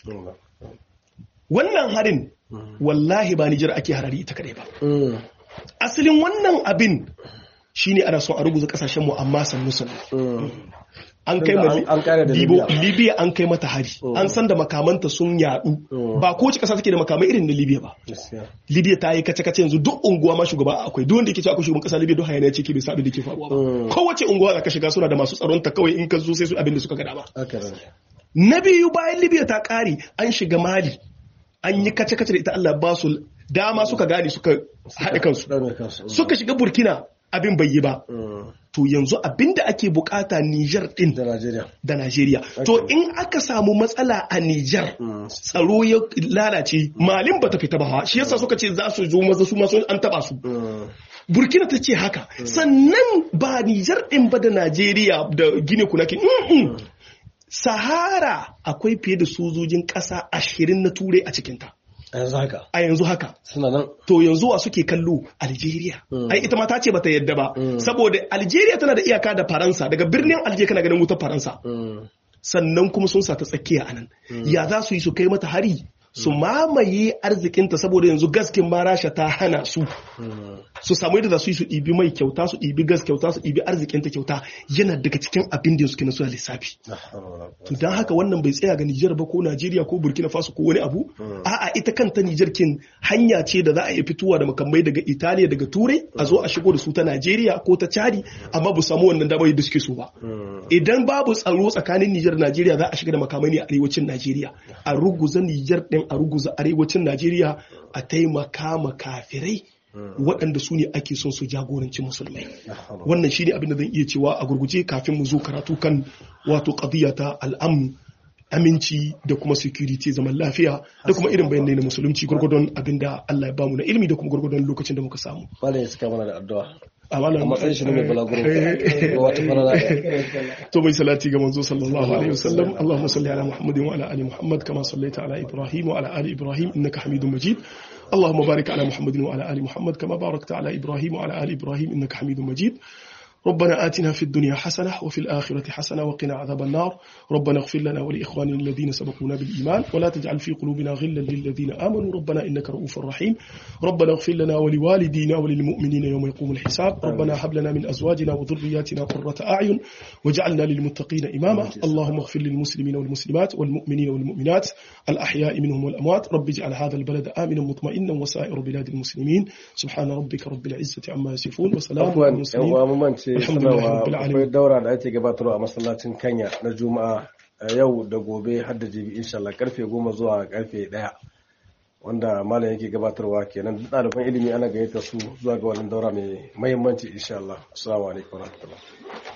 wannan harin wallahi ba Nijar ake harari ita kadai ba asalin wannan abin shine ana son a ruguza kasashen mu amma sannu sannu an kai ma An- an kare da Libo- Libya. Libya an kai mata hari an san da makamanta sun yadu ba kowace kasa take da makamai irin na Libya ba gaskiya Libya ta yi kace-kace yanzu duk unguwa ma shugaba akwai duk wanda yake cewa akwai shugaban kasa Libya duk hayaniya ce ke bai sa abin da ke faruwa ba kowace unguwa da ka shiga suna da masu tsaron ta kawai in ka zo sai su abin da suka gada ba haka ne na biyu bayan Libya ta kare an shiga Mali an yi kace-kace da ita Allah ba su dama suka gane suka haɗe kansu ɗaure kansu suka shiga Burkina abin bai yi ba Mm. to yanzu abin da ake bukata Niger din da Najeriya da Najeriya to in aka samu matsala a Niger tsaro ya lalace malin bata fita ba fa. shi yasa suka ce za su zo maza su ma sun an taba su Mm. Burkina ta ce haka sannan ba Nijar ɗin ba da Najeriya da Gine Kunaki Mm-mm. Sahara akwai fiye da sojojin ƙasa ashirin na turai a cikinta a yanzu haka a yanzu haka suna nan to yanzu wa suke kallo Algeria ai ita ma ta ce bata yadda ba saboda Algeria tana da iyaka da Faransa daga birnin Algeria kana ganin wutar Faransa Mm. sannan kuma sun sa ta tsakiya anan ya za su yi su kai mata hari su mamaye arzikinta saboda yanzu gaskin ma rasha ta hana su Mm. su samu yadda za su yi su ɗibi mai kyauta su ɗibi gas kyauta su ɗibi arzikinta kyauta yana daga cikin abin da suke na suna lissafi La hawla wala quwwata to don haka wannan bai tsaya ga Nijar ba ko Najeriya ko Burkina Faso ko wani abu a'a ita kanta Nijar kin hanya ce da za a iya fitowa da makamai daga Italiya daga Turai a zo a shigo da su ta Najeriya ko ta Chadi amma ba su samu wannan damar yadda suke so ba idan babu tsaro tsakanin Nijar da Najeriya za a shiga da makamai ne a arewacin Najeriya a ruguza Nijar din a ruguza arewacin Najeriya a taimaka ma kafirai waɗanda su ne ake son su jagoranci musulmai wannan shi ne abin da zan iya cewa a gurguje kafin mu zo karatu kan wato qadiyya ta al'amu aminci da kuma security zaman lafiya da kuma irin bayanai na musulunci gurgudun abin da Allah ya bamu na ilimi da kuma gurgudun lokacin da muka samu Malam ya saka mana da addu'a a wannan a matsayin shi ne mai balaguro ga wata falala to bai salati ga manzo sallallahu alaihi wasallam Allahumma salli ala Muhammadin wa ala ali Muhammad kama sallaita ala Ibrahim wa ala ali Ibrahim innaka Hamidum Majid اللهم بارك على محمد وعلى ال محمد كما باركت على ابراهيم وعلى ال ابراهيم انك حميد مجيد ربنا آتنا في الدنيا حسنة وفي الآخرة حسنة وقنا عذاب النار ربنا اغفر لنا ولإخواننا الذين سبقونا بالإيمان ولا تجعل في قلوبنا غلا للذين آمنوا ربنا إنك رؤوف رحيم ربنا اغفر لنا ولوالدينا وللمؤمنين يوم يقوم الحساب ربنا هب لنا من أزواجنا وذرياتنا قرة أعين واجعلنا للمتقين إماما اللهم اغفر للمسلمين والمسلمات والمؤمنين والمؤمنات الأحياء منهم والأموات رب اجعل هذا البلد آمنا مطمئنا وسائر بلاد المسلمين سبحان ربك رب العزة عما يصفون وسلام على المرسلين sanarwa akwai daura da ake gabatarwa a masallacin kanya na juma'a yau da gobe har da jibi insha Allah karfe goma zuwa karfe daya wanda malam yake gabatarwa kenan duk ɗaliban ilimi ana gayyata su zuwa ga wannan daura mai mahimmanci insha Allah assalamu alaikum warahmatullahi